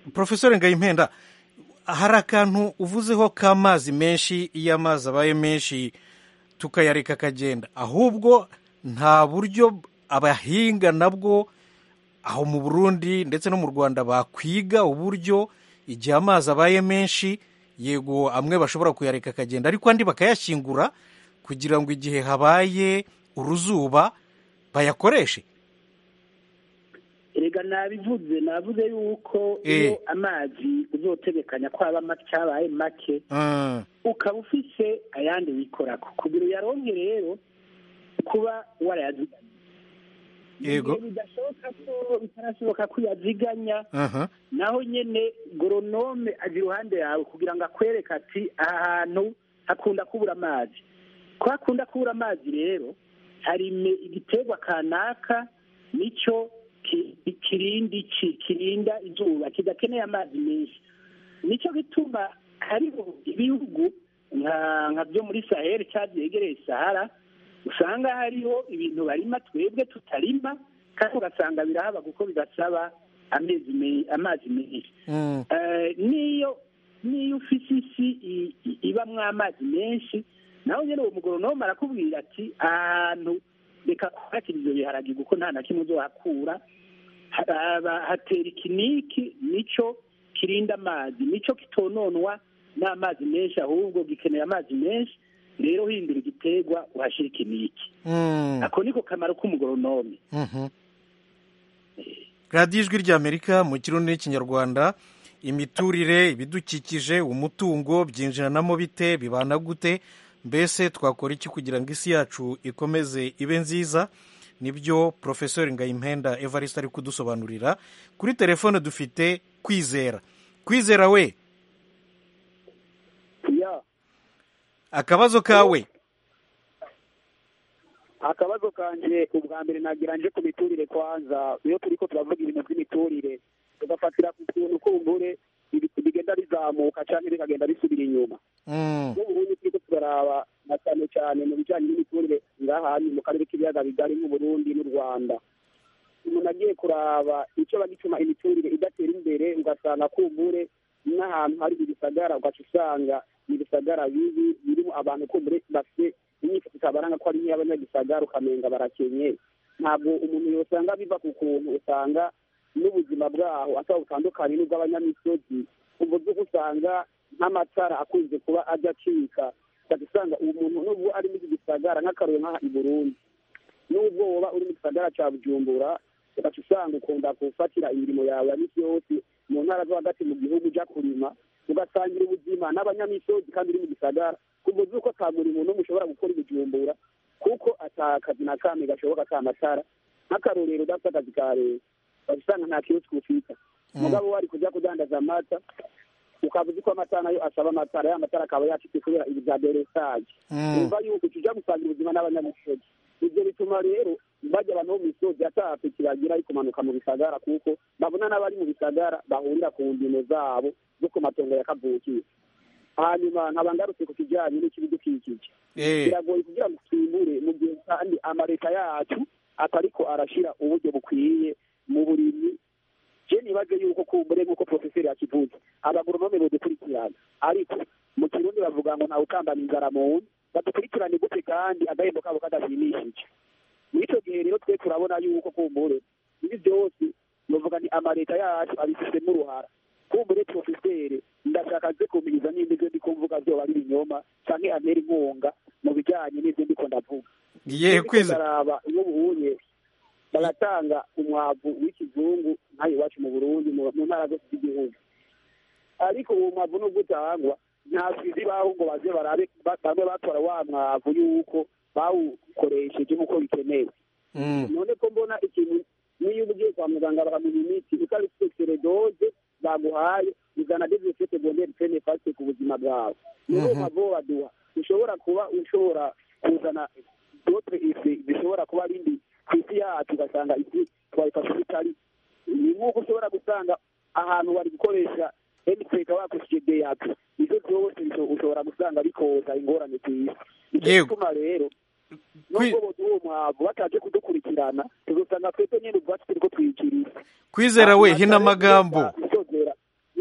profesor ngayimpenda hari akantu uvuzeho k'amazi menshi iyo amazi abaye menshi tukayareka akagenda ahubwo nta buryo abahinga nabwo aho mu burundi ndetse no mu rwanda bakwiga uburyo igihe amazi abaye menshi yego amwe bashobora kuyareka akagenda ariko andi bakayashyingura kugira ngo igihe habaye uruzuba bayakoreshe erega nabivuze navuze yuko iyo amazi uzotegekanya ko aba make cyabaye make ukaba ufise ayandi wikorako kugira uyaronke rero kuba warayaziganya yego bidashoboka ko bitarashoboka ko uyaziganya naho nyene goronome aje iruhande yawe kugira ngo akwereke ati aha hantu hakunda kubura amazi ko hakunda kubura amazi rero hari igiterwa kanaka nicyo kirinda iki kirinda izuba kidakeneye amazi menshi nicyo gituma hariho ibihugu nka byo muri saheli cyangwa byegereye sahara usanga hariho ibintu barima twebwe tutarima kandi ugasanga birahaba kuko bidasaba amazi menshi n'iyo n'iyo ufite isi ibamwo amazi menshi nawe nyine uwo mugoronome arakubwira ati ahantu reka kuhakira ibyo biharage kuko nta na kimwe uzohakura hatera ikiniki nicyo kirinda amazi nicyo kitononwa n'amazi menshi ahubwo gikeneye amazi menshi rero hindura igiterwa uhashyira ikiniki ako niko kamaro k'umugoronome radiyo ijwi ry'amerika mu kirundi n'ikinyarwanda imiturire ibidukikije umutungo byinjiranamo bite bibana gute mbese twakora iki kugira ngo isi yacu ikomeze ibe nziza nibyo porofesori ngayimpenda evariste ari kudusobanurira kuri telefone dufite kwizera kwizera we akabazo kawe akabazo kanje ubwa mbere nagira nje ku miturire kwanza iyo turi ko turavuga ibintu by'imiturire tugafatira ku kuntu kumbure bigenda bizamuka cyangwa bikagenda bisubira inyuma n'uburundi turiko turaraba na cyane cyane mu bijyanye n'imiturire ngahanyu mu karere k'ibiyaga bigari nk'uburundi n'u rwanda umuntu agiye kuraba icyo bagituma imiturire idatera imbere ugasanga kumbure n'ahantu hari ibisagara ugaca usanga ibisagara bibi birimo abantu kumbure bafite imyifato itabaranga ko ari nk'iy'abanyagisagara ukamenga barakenye ntabwo umuntu yosanga biva ku kuntu usanga n'ubuzima bwaho ataba butandukanye n'ubw'abanyamisozi uburyo usanga nk'amatara akunze kuba ajya acika ugaca usanga uwo muntu nubwo ari muri gisagara nk'akarore nk'aha i burundi nubwo woba uri mu gisagara cya bujumbura ugaca usanga ukunda gufatira imirimo yawe ya misi yose mu ntara zo hagati mu gihugu ujya kurima ugasangira ubuzima n'abanyamisozi kandi uri mu gisagara kuburyo uko ata murimo n'umwe ushobora gukora ibijumbura kuko ata kazi na kamwe gashoboka ata matara nk'akarorero udafite akazi ka leta usanga nta kiyosiki ufite umugabo wari kujya kudandaza amata ukaba uzi ko amata nayo asaba amatara ya matara akaba yacitse kubera ibi bya deresaje umva yuko tujya gusangira ubuzima n'abanyamisozi ibyo bituma rero bajya abantu bo mu misozi atapiki bagira ari kumanuka mu bisagara kuko babona n'abari mu bisagara bahurira ku ndimo zabo zo ku matongo ya kavukire hanyuma nkaba ngarutse ku kijyanye n'ikibidukikije biragoye kugira ngo twimbure mu gihe kandi amaleta yacu atariko arashyira uburyo bukwiye mu burimyi je nibaze yuko kumbure nk'uko profeseri yakivuze abagoronome bodukurikirana ariko mu kirundi bavuga ngo ntawe ukambana inzara mu nda badukurikirane gute kandi agahembo kabo kadashimishije mw'ico gihe rero twe turabona yuko kumbure ibi byose novuga ni amaleta yacu abifitemo uruhara kumbure profeseri ndashaka nze kumiriza nimba ivyo ndiko mvuga vyoba ari ibinyoma canke antera inkunga mu bijanye n'ivyo ndiko ndavuga yewe kwiza ndaraba iyo buhuye baratanga umwavu w'ikizungu nk'ayo iwacu mu burundi mu ntara zose z'igihugu ariko uwo mwavu nubwo utangwa nta sizi baho ngo baze barabe bamwe batora wa mwavu yuko bawukoresheje nk'uko bikenewe none ko mbona ikintu niyo ugiye kwa muganga bakamuha imiti utabifite seredoze baguhaye uzana dezinfete segonderi pene fasite ku buzima bwawe niyo mwavu baduha ushobora kuba ushobora kuzana dotre ife zishobora kuba ari mbi ku isi yacu ugasanga isi twayifashe bitari ni nk'uko ushobora gusanga ahantu bari gukoresha emutiyeni bakoresheje deyapu ibyo byose ushobora gusanga bikoza ingorane ku isi nicyo gituma rero nubwo boduha uwo mwavu bataje kudukurikirana tuzosanga twebwe nyine ubwacu turiko twikiriza kwizera we hina amagambo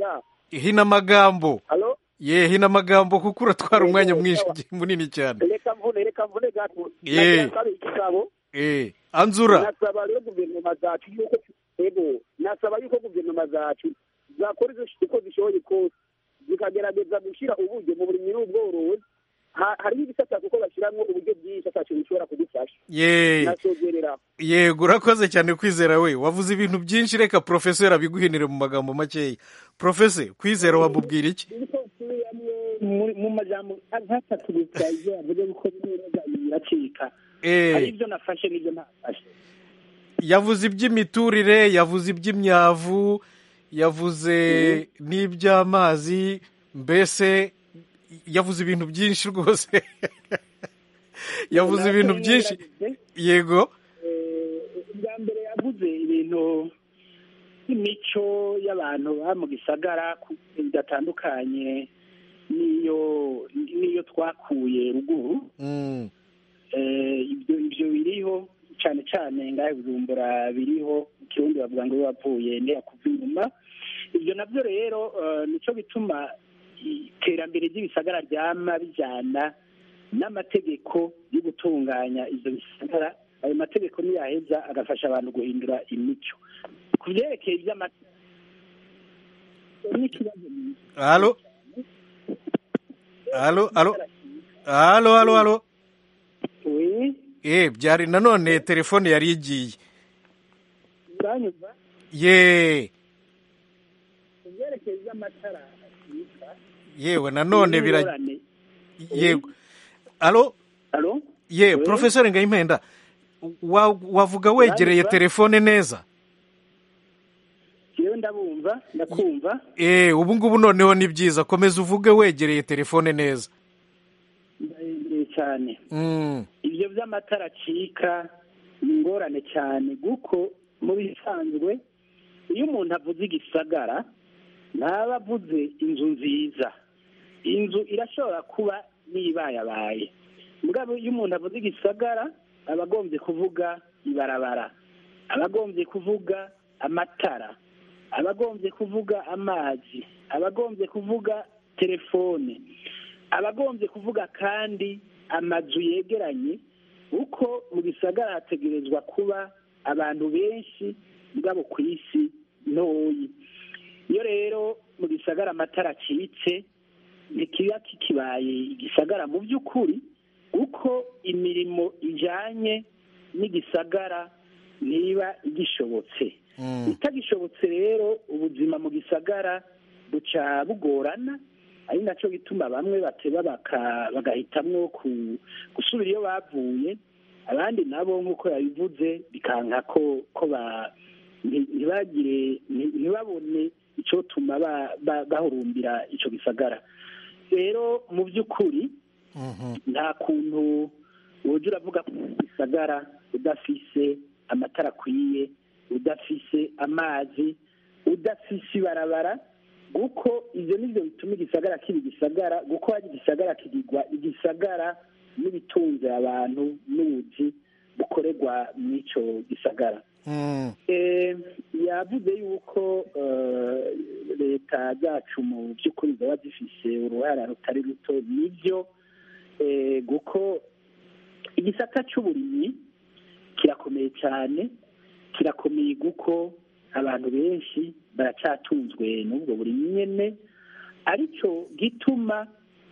ya hina amagambo halo ye hina amagambo kuko uratwara Yego, umwanya mwinshi sawa. munini cyane reka mvune reka mvune gato Eh. nagira nsabe igisabo eh anzura nasaba rero guverinoma zacu yuko ego nasaba yuko guverinoma zacu zakora izo uko zishoboye kose zikagerageza gushyira uburyo mu burimyi n'ubworozi Ha- hariho ibisata kuko bashyiramo uburyo bwinshi atacu bishobora kudufasha ye nasogerera yego urakoze cyane kwizera we wavuze ibintu byinshi reka porofeseri abiguhinire mu magambo makeya porofese kwizera wamubwira iki mu- mu majambo nkatatu gusa ibyo yavuze kuko neza biracika Eh. hari ibyo nafashe n'ibyo ntafashe yavuze iby'imiturire yavuze iby'imyavu yavuze n'iby'amazi mbese yavuze ibintu byinshi rwose yavuze ibintu byinshi yego bwa mbere yavuze ibintu by'imico y'abantu baba mu gisagara ku- bidatandukanye n'iyo n'iyo twakuye ruguru Mm, Eh, ibyo ibyo biriho cyane cyane ngahe bujumbura biriho mu kirundi bavuga ngo iyo wavuye ndeya kuva inyuma ibyo nabyo rero eh, nicyo bituma iterambere ry'ibisagara ryama bijyana n'amategeko yo gutunganya ibyo bisagara ayo mategeko niyaheza agafasha abantu guhindura imico ku byerekeye iby'amata n'ikibazo halo halo halo halo halo halo we eh byari nanone telefone yari igiye uranyumva ye ku byerekeye iby'amatara yitwa yewe nanone bira ingorane. yego halo Halo? ye Oui. porofeseri ngayimpenda wa- wavuga wegereye Uranyumva? telefone neza Jewe ndabumva ndakumva eh ubu ngubu noneho ni byiza komeza uvuge wegereye telefone neza ndahendeye cyane Mm, ibyo by'amatara acika ni ingorane cyane kuko mu bisanzwe iyo umuntu avuze igisagara ntaba avuze inzu nziza inzu irashobora kuba n'ibayabaye mugabo iyo umuntu avuze igisagara aba agombye kuvuga ibarabara aba agombye kuvuga amatara aba agombye kuvuga amazi aba agombye kuvuga telefone aba agombye kuvuga kandi amazu yegeranye uko mu gisagara hategerezwa kuba abantu benshi mugabo ku isi ntoyi iyo rero mu gisagara amatara acitse ntikiba kikibaye igisagara mu by'ukuri kuko imirimo ijyanye n'igisagara ntiba igishobotse mm, bitagishobotse rero ubuzima mu gisagara buca bugorana ari nacyo bituma bamwe bateba baka- bagahitamwo ku- gusubira iyo bavuye abandi nabo nk'uko yabivuze bikanka ko ko ba nti- ntibagire nti- ntibabone icyotuma ba- ba- bahurumbira icyo gisagara rero mu by'ukuri mhm, nta kuntu woja uravuga ko gisagara udafise amatara akwiye udafise amazi udafise ibarabara kuko ibyo nibyo bituma igisagara kiba igisagara kuko hari igisagara kigirwa igisagara n'ibitunze abantu n'ubuzi bukorerwa muri icyo gisagara mm, Eh, yavuze yuko eh, leta zacu mu by'ukuri zaba zifise uruhara rutari ruto nibyo eh, kuko igisata cy'uburimyi kirakomeye cyane kirakomeye kuko abantu benshi baracyatunzwe n'ubwo burimyi nyene aricyo gituma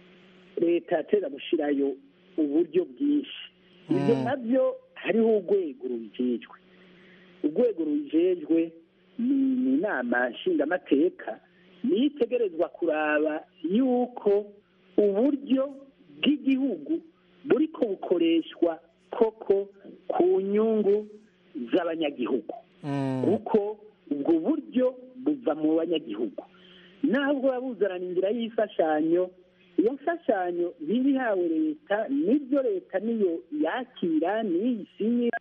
leta yateza gushyirayo uburyo bwinshi ibyo Mm. nabyo hariho urwego rubijejwe urwego rubijejwe ni ni inama nshingamateka niyo itegerezwa kuraba yuko uburyo bw'igihugu buriko bukoreshwa koko ku nyungu z'abanyagihugu mm, kuko ubwo buryo buva mu banyagihugu ntabwo buba buzanana inzira y'imfashanyo iyo mfashanyo ntibihawe leta nibyo leta niyo yakira niyo isinyira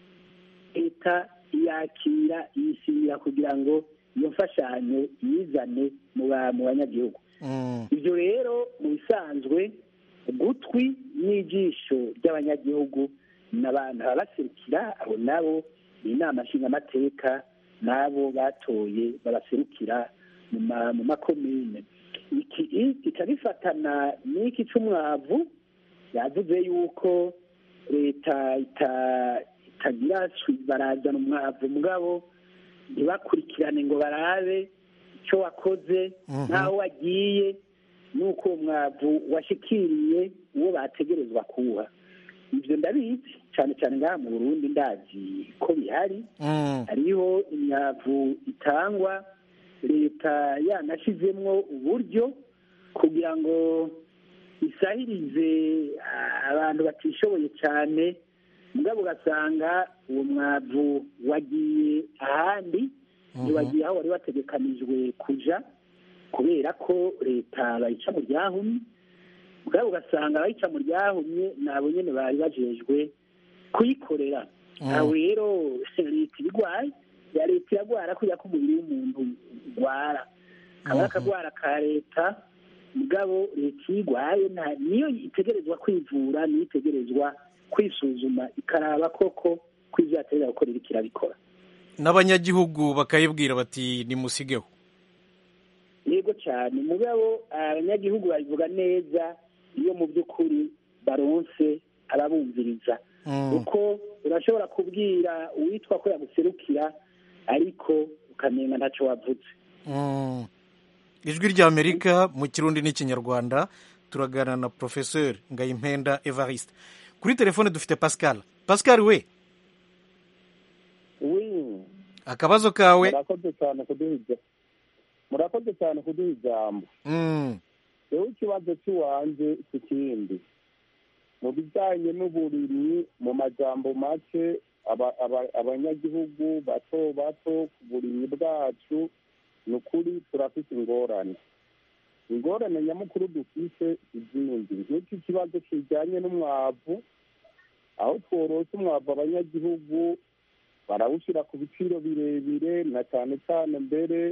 leta yakira iyisinyira kugira ngo iyo mfashanyo yizane mu ba- mu banyagihugu mm, ibyo rero mu bisanzwe ugutwi n'ijisho ry'abanyagihugu n'abantu babaserukira abo nabo ni inama nshingamateka n'abo batoye babaserukira mu ma- mu makomine iki i- kica bifatana n'iki c'umwavu yavuze yuko leta ita- itagira swi- barazana umwavu mugabo ntibakurikirane ngo barabe icyo wakoze Mhm. n'aho wagiye n'uko uwo mwavu washikiriye uwo bategerezwa kuwuha ibyo ndabizi cyane cyane ngaha mu burundi ndazi ko bihari Mm. hariho imyavu itangwa leta yanashyizemo uburyo kugira ngo isahirize ah, abantu batishoboye cyane mugabo ugasanga uwo mwavu wagiye ahandi ntiwagiye aho wari wategekanijwe kuja kubera ko leta bayica mu ryahumye mugabo ugasanga abayica mu ryahumye nabo nyene bari bajejwe kuyikorera Mm. aho rero leta ibigwaye ya leta iragwara kubera ko umubiri w'umuntu ugwara kaba ari akagwara ka leta mugabo leta iyo igwaye nta- niyo itegerezwa kwivura niyo itegerezwa kwisuzuma ikaraba koko ko ivyo yategereza gukora iriko irabikora n'abanyagihugu bakayibwira bati nimusigeho yego cyane mugabo abanyagihugu babivuga neza iyo mu by'ukuri baronse ababumviriza Mm. kuko urashobora kubwira uwitwa ko yaguserukira ariko ukamenya ntacyo wavuze Mm. ijwi ry'amerika mu kirundi n'ikinyarwanda turagana na professeur ngayimpenda evariste kuri telefone dufite pascal pascal we wi akabazo kawe murakoze cyane kuduha ijambo murakoze cyane kuduha ijambo Mm. rero ikibazo cy'iwanjye si kindi mu bijyanye n'uburimyi mu majambo make aba- aba- abanyagihugu bato bato ku burimyi bwacu ni ukuri turafite ingorane ingorane nyamukuru dufise izindi nk'iki kibazo kijyanye n'umwavu aho tworose umwavu abanyagihugu barawushyira ku biciro birebire na cyane cyane mbere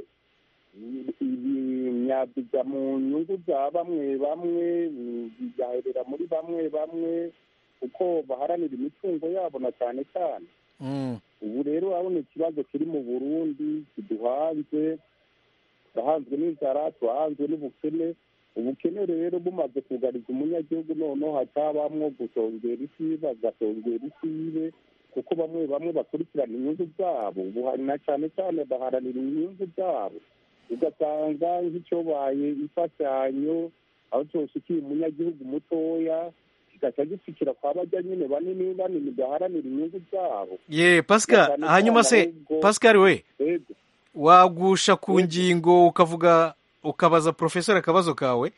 imyavu ijya mu nyungu za bamwe bamwe bigaherera muri bamwe bamwe kuko baharanira imitungo yabo na cyane cyane Mm. ubu rero urabona ikibazo kiri mu burundi kiduhanze turahanzwe n'inzara turahanzwe n'ubukene ubukene rero bumaze kugariza umunyagihugu noneho hacabamwo gusongera isibe agasongera isibe kuko bamwe bamwe bakurikirana inyungu zabo ubu hari na cyane cyane baharanira inyungu zabo ugasanga nk'icyobaye imfashanyo aho cyoshikiye umunyagihugu mutoya kigaca gifikira kwa bajya nyine banini banini baharanira inyungu zabo ye pascal Cyane hanyuma cyane se ahubwo- pascal we Ego. wagusha ku ngingo ukavuga ukabaza professeur akabazo kawe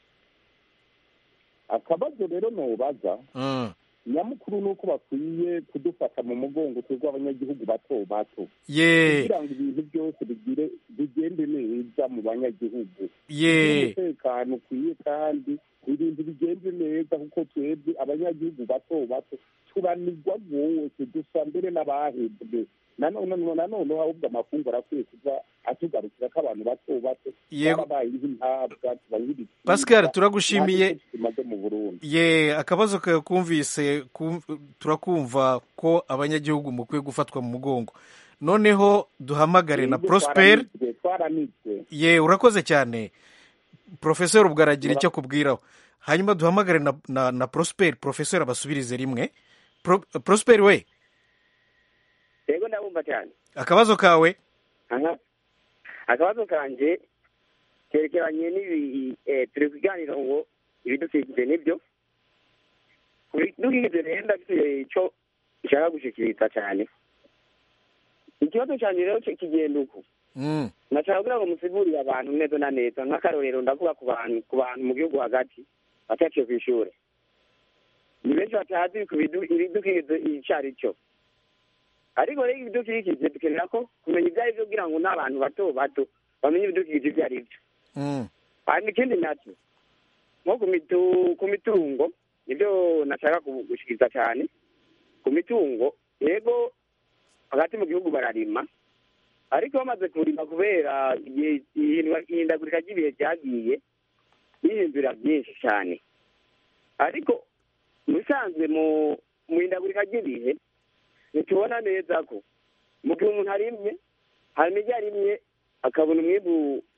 akabazo rero nubaza Mm. nyamukuru ni uko bakwiye kudufata mu mugongo twebwe abanyagihugu bato bato ye kugira ngo ibintu byose bigire bigende neza mu banyagihugu ye umutekano ukwiye kandi ibintu bigenze neza kuko twebwe abanyagihugu bato bato turanigwa rwose dusa mbere n'abahebwe nanone nanone ahubwo amafunguro akwiye kuza atugarukira ko abantu bato bato Yego. barabaye nk'intabwa tubaye nk'ibicibwa. Pascal, turagushimiye. Nta gito kimaze mu burundi ye akabazo kawe kumvise kum- turakumva ko abanyagihugu mukwiye gufatwa mu mugongo noneho duhamagare na Twebwe prosper twaranitswe, twaranitswe ye urakoze cyane professeur ubwo aragira icyo akubwiraho hanyuma duhamagare na, na, na prosper professeur abasubirize rimwe Pro, prosper we yego ndabumva cyane akabazo kawe aha akabazo kanjye kerekeranye n'ibi eh, turi kuganira ngo ibidukikije nibyo ku bidukikije rero ndafite icyo nshaka gushikiriza cyane ikibazo cyanjye rero ki- kigenda uku mm. nashaka kugira ngo musigurire abantu neza na neza nk'akarorero ndavuga ku bantu ku bantu mu gihugu hagati bataciye ku ishuri ni benshi batazi ku bidu- ibidukikije icyo ari cyo ariko rero ibidukikije dukenera ko kumenya ibyo ari byo kugira ngo n'abantu bato bato bamenye ibidukikije ibyo ari byo Mm. hanyuma ikindi nacyo nko ku mitu- ku mitungo nibyo nashaka ku- gushikiriza cyane ku mitungo yego hagati mu gihugu bararima ariko bamaze kurima kubera igihe- ihindwa- ihindagurika ry'ibihe ryagiye bihindura byinshi cyane ariko mu bisanzwe mu mu ihindagurika ry'ibihe ntitubona neza ko mu gihe umuntu arimye hanyuma ibyo arimye akabona umwimbu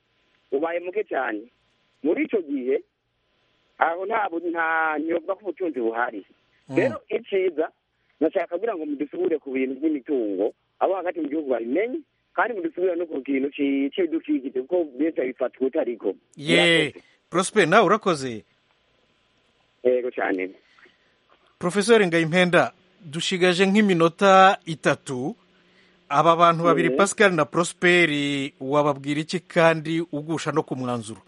ubaye muke cyane muri icyo gihe aho nta bu- nta ntibavuga ko ubutunzi buhari rero icyiza nashaka kugira ngo mudusubire ku bintu by'imitungo abo hagati mu gihugu babimenye kandi mudusubire no ku kintu ci- c'ibidukikije kuko benshi babifata ubutariko ye prosper nawe urakoze yego cyane profesori ngayimpenda dushigaje nk'iminota itatu aba bantu babiri Mhm. pascal na prosperi wababwira iki kandi ugusha no ku mwanzuro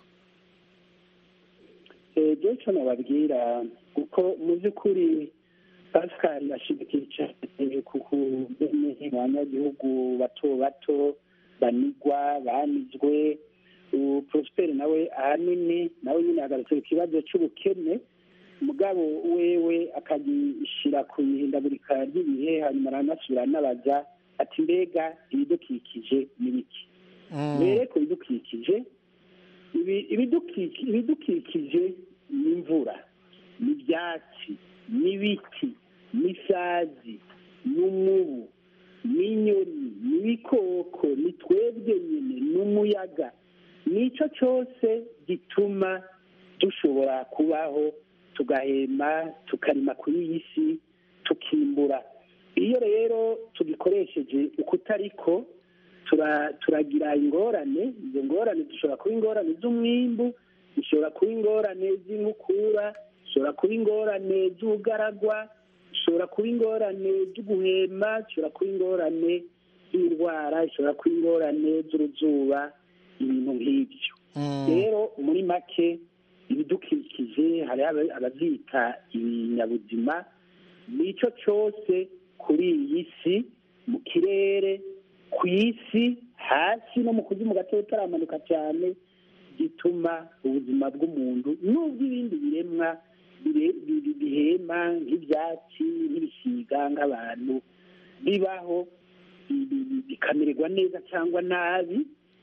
ibyo cyo nababwira kuko mu by'ukuri pascal ashyigikiye cyane ku kumenya abanyagihugu bato bato banigwa banizwe ubu prosperi nawe ahanini nawe nyine yagarutse ku kibazo cy'ubukene mugabo wewe akagishyira ku ihindagurika ry'ibihe hanyuma aranasubira anabaza ati mbega ibidukikije ni biki mbere ku bidukikije ibi- ibidukiki- ibidukikije ni imvura ni ibyatsi n'ibiti n'isazi n'umubu n'inyoni n'ibikoko ni twebwe nyine n'umuyaga nicyo cyose gituma dushobora kubaho tugahema tukarima kuri iyi si tukimbura iyo rero tugikoresheje uko utariko tura- turagira ingorane izo ngorane zishobora kuba ingorane z'umwimbu zishobora kuba ingorane z'inkukura zishobora kuba ingorane z'ubugaragwa zishobora kuba ingorane z'uguhema zishobora kuba ingorane z'indwara zishobora kuba ingorane z'uruzuba ibintu nk'ibyo rero muri make ibidukikije hari aba- ababyita ibinyabuzima nicyo cyose kuri iyi si mu kirere ku isi hasi no mu kuzimu gato utaramanuka cyane gituma ubuzima bw'umuntu n'ubw'ibindi biremwa bire- bi- bi- bihema nk'ibyatsi nk'ibisiga nk'abantu bibaho bi- bi- bi- bikamererwa neza cyangwa nabi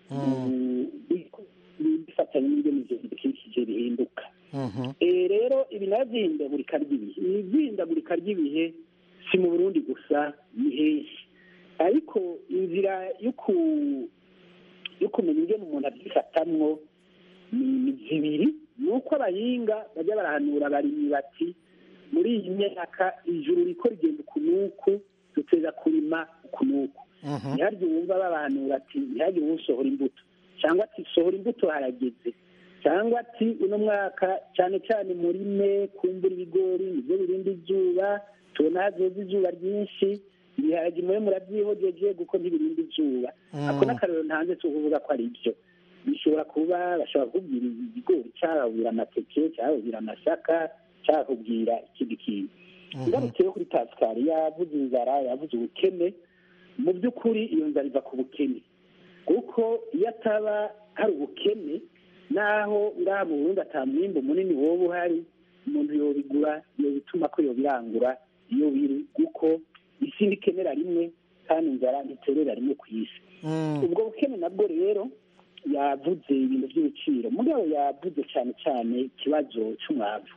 bifatanye n'ibyo mu gihe bidukikije bihinduka Eh, rero ibi nabyo by'ihindagurika ry'ibihe ibi by'ihindagurika ry'ibihe si mu burundi gusa ni henshi ariko inzira yo ku- yo kumenya ingene umuntu abyifatamwo ni ni zibiri ni uko abahinga bajya barahanura abarimyi bati muri iyi myaka ijuru riko rigenda uku n'uku duteza kurima uku n'uku ntihagire wumva babahanura ati ntihagire uwusohora imbuto cyangwa ati sohora imbuto harageze cyangwa ati uno mwaka cyane cyane murime kumbura ibigori nibyo birinda izuba tubona hazoza izuba ryinshi ibiharage mube murabyihogeje kuko ntibirinda izuba ako n'akarero ntanze si ukuvuga ko ari byo bishobora kuba bashobora kubwira ibigori cyababwira amateke cyababwira amasaka cyakubwira ikindi kintu ngarutse yo kuri pascal yavuze inzara yavuze ubukene mu by'ukuri iyo nzara iva ku bukene kuko iyo ataba hari ubukene naho ngaha mu burundi ata mwimbo munini woba uhari umuntu yobigura yobituma ko yobirangura iyo biri kuko isi ntikenera rimwe kandi inzara ntiterera rimwe ku isi ubwo bukene nabwo rero yavuze ibintu by'ibiciro mugabo yavuze cyane cyane ikibazo cy'umwavu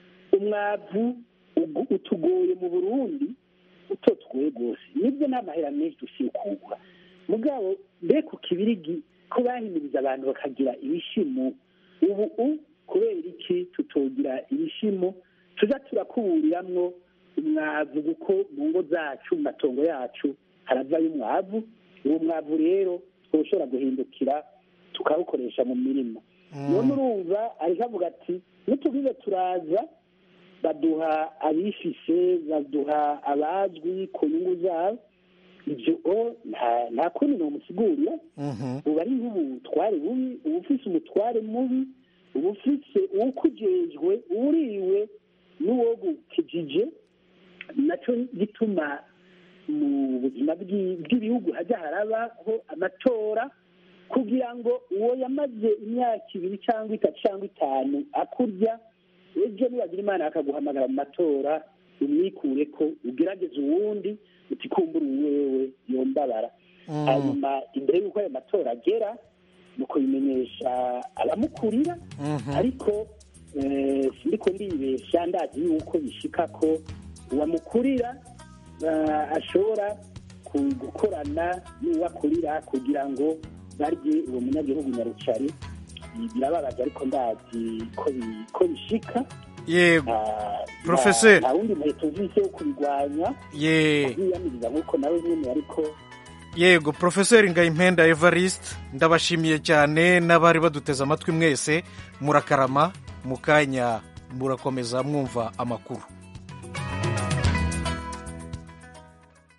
umwavu ugu- utugoye mu burundi uto tugoye rwose nibyo nta mahera menshi dufite kugura mugabo mbe ku kibirigi ko bahimiriza abantu bakagira ibishimo ubu u kubera iki tutogira ibishimo tuza turakuburiramwo umwavu kuko mu ngo zacu mu matongo yacu haravayo umwavu uwo mwavu rero twoshobora guhindukira tukawukoresha mu mirima none urumva ariko avuga ati nitubize turaza baduha abifise baduha abazwi ku nyungu zabo ibyo o nta- nta kundi nomusigurira ubu ari nk'ubutware bubi uba ufise umutware mubi uba ufise uwukujejwe uriwe n'uwogukijije nacyo gituma mu buzima bw'i- bw'ibihugu hajya harabaho amatora kugira ngo uwo yamaze imyaka ibiri cyangwa itatu cyangwa itanu akurya ejo nibagira imana akaguhamagara mu matora umwikure ko ugerageze uwundi uti kumbura uwewe yombabara hanyuma imbere y'uko ayo matora agera ni ukubimenyesha abamukurira ariko eh, sindiko ndibesha ndazi yuko bishika ko uwamukurira eh, ashobora ku- gukorana n'uwakurira kugira ngo barye uwo munyagihugu nyarucari birababaje ariko ndazi ko bi- ko bishika yego Ah, Professeur. nta wundi muheto uvise wo kubirwanya ye yiyamiriza nk'uko nawe nyine ariko yego profeseri ngayimpenda evariste ndabashimiye cyane n'abari baduteze amatwi mwese murakarama mu kanya murakomeza mwumva amakuru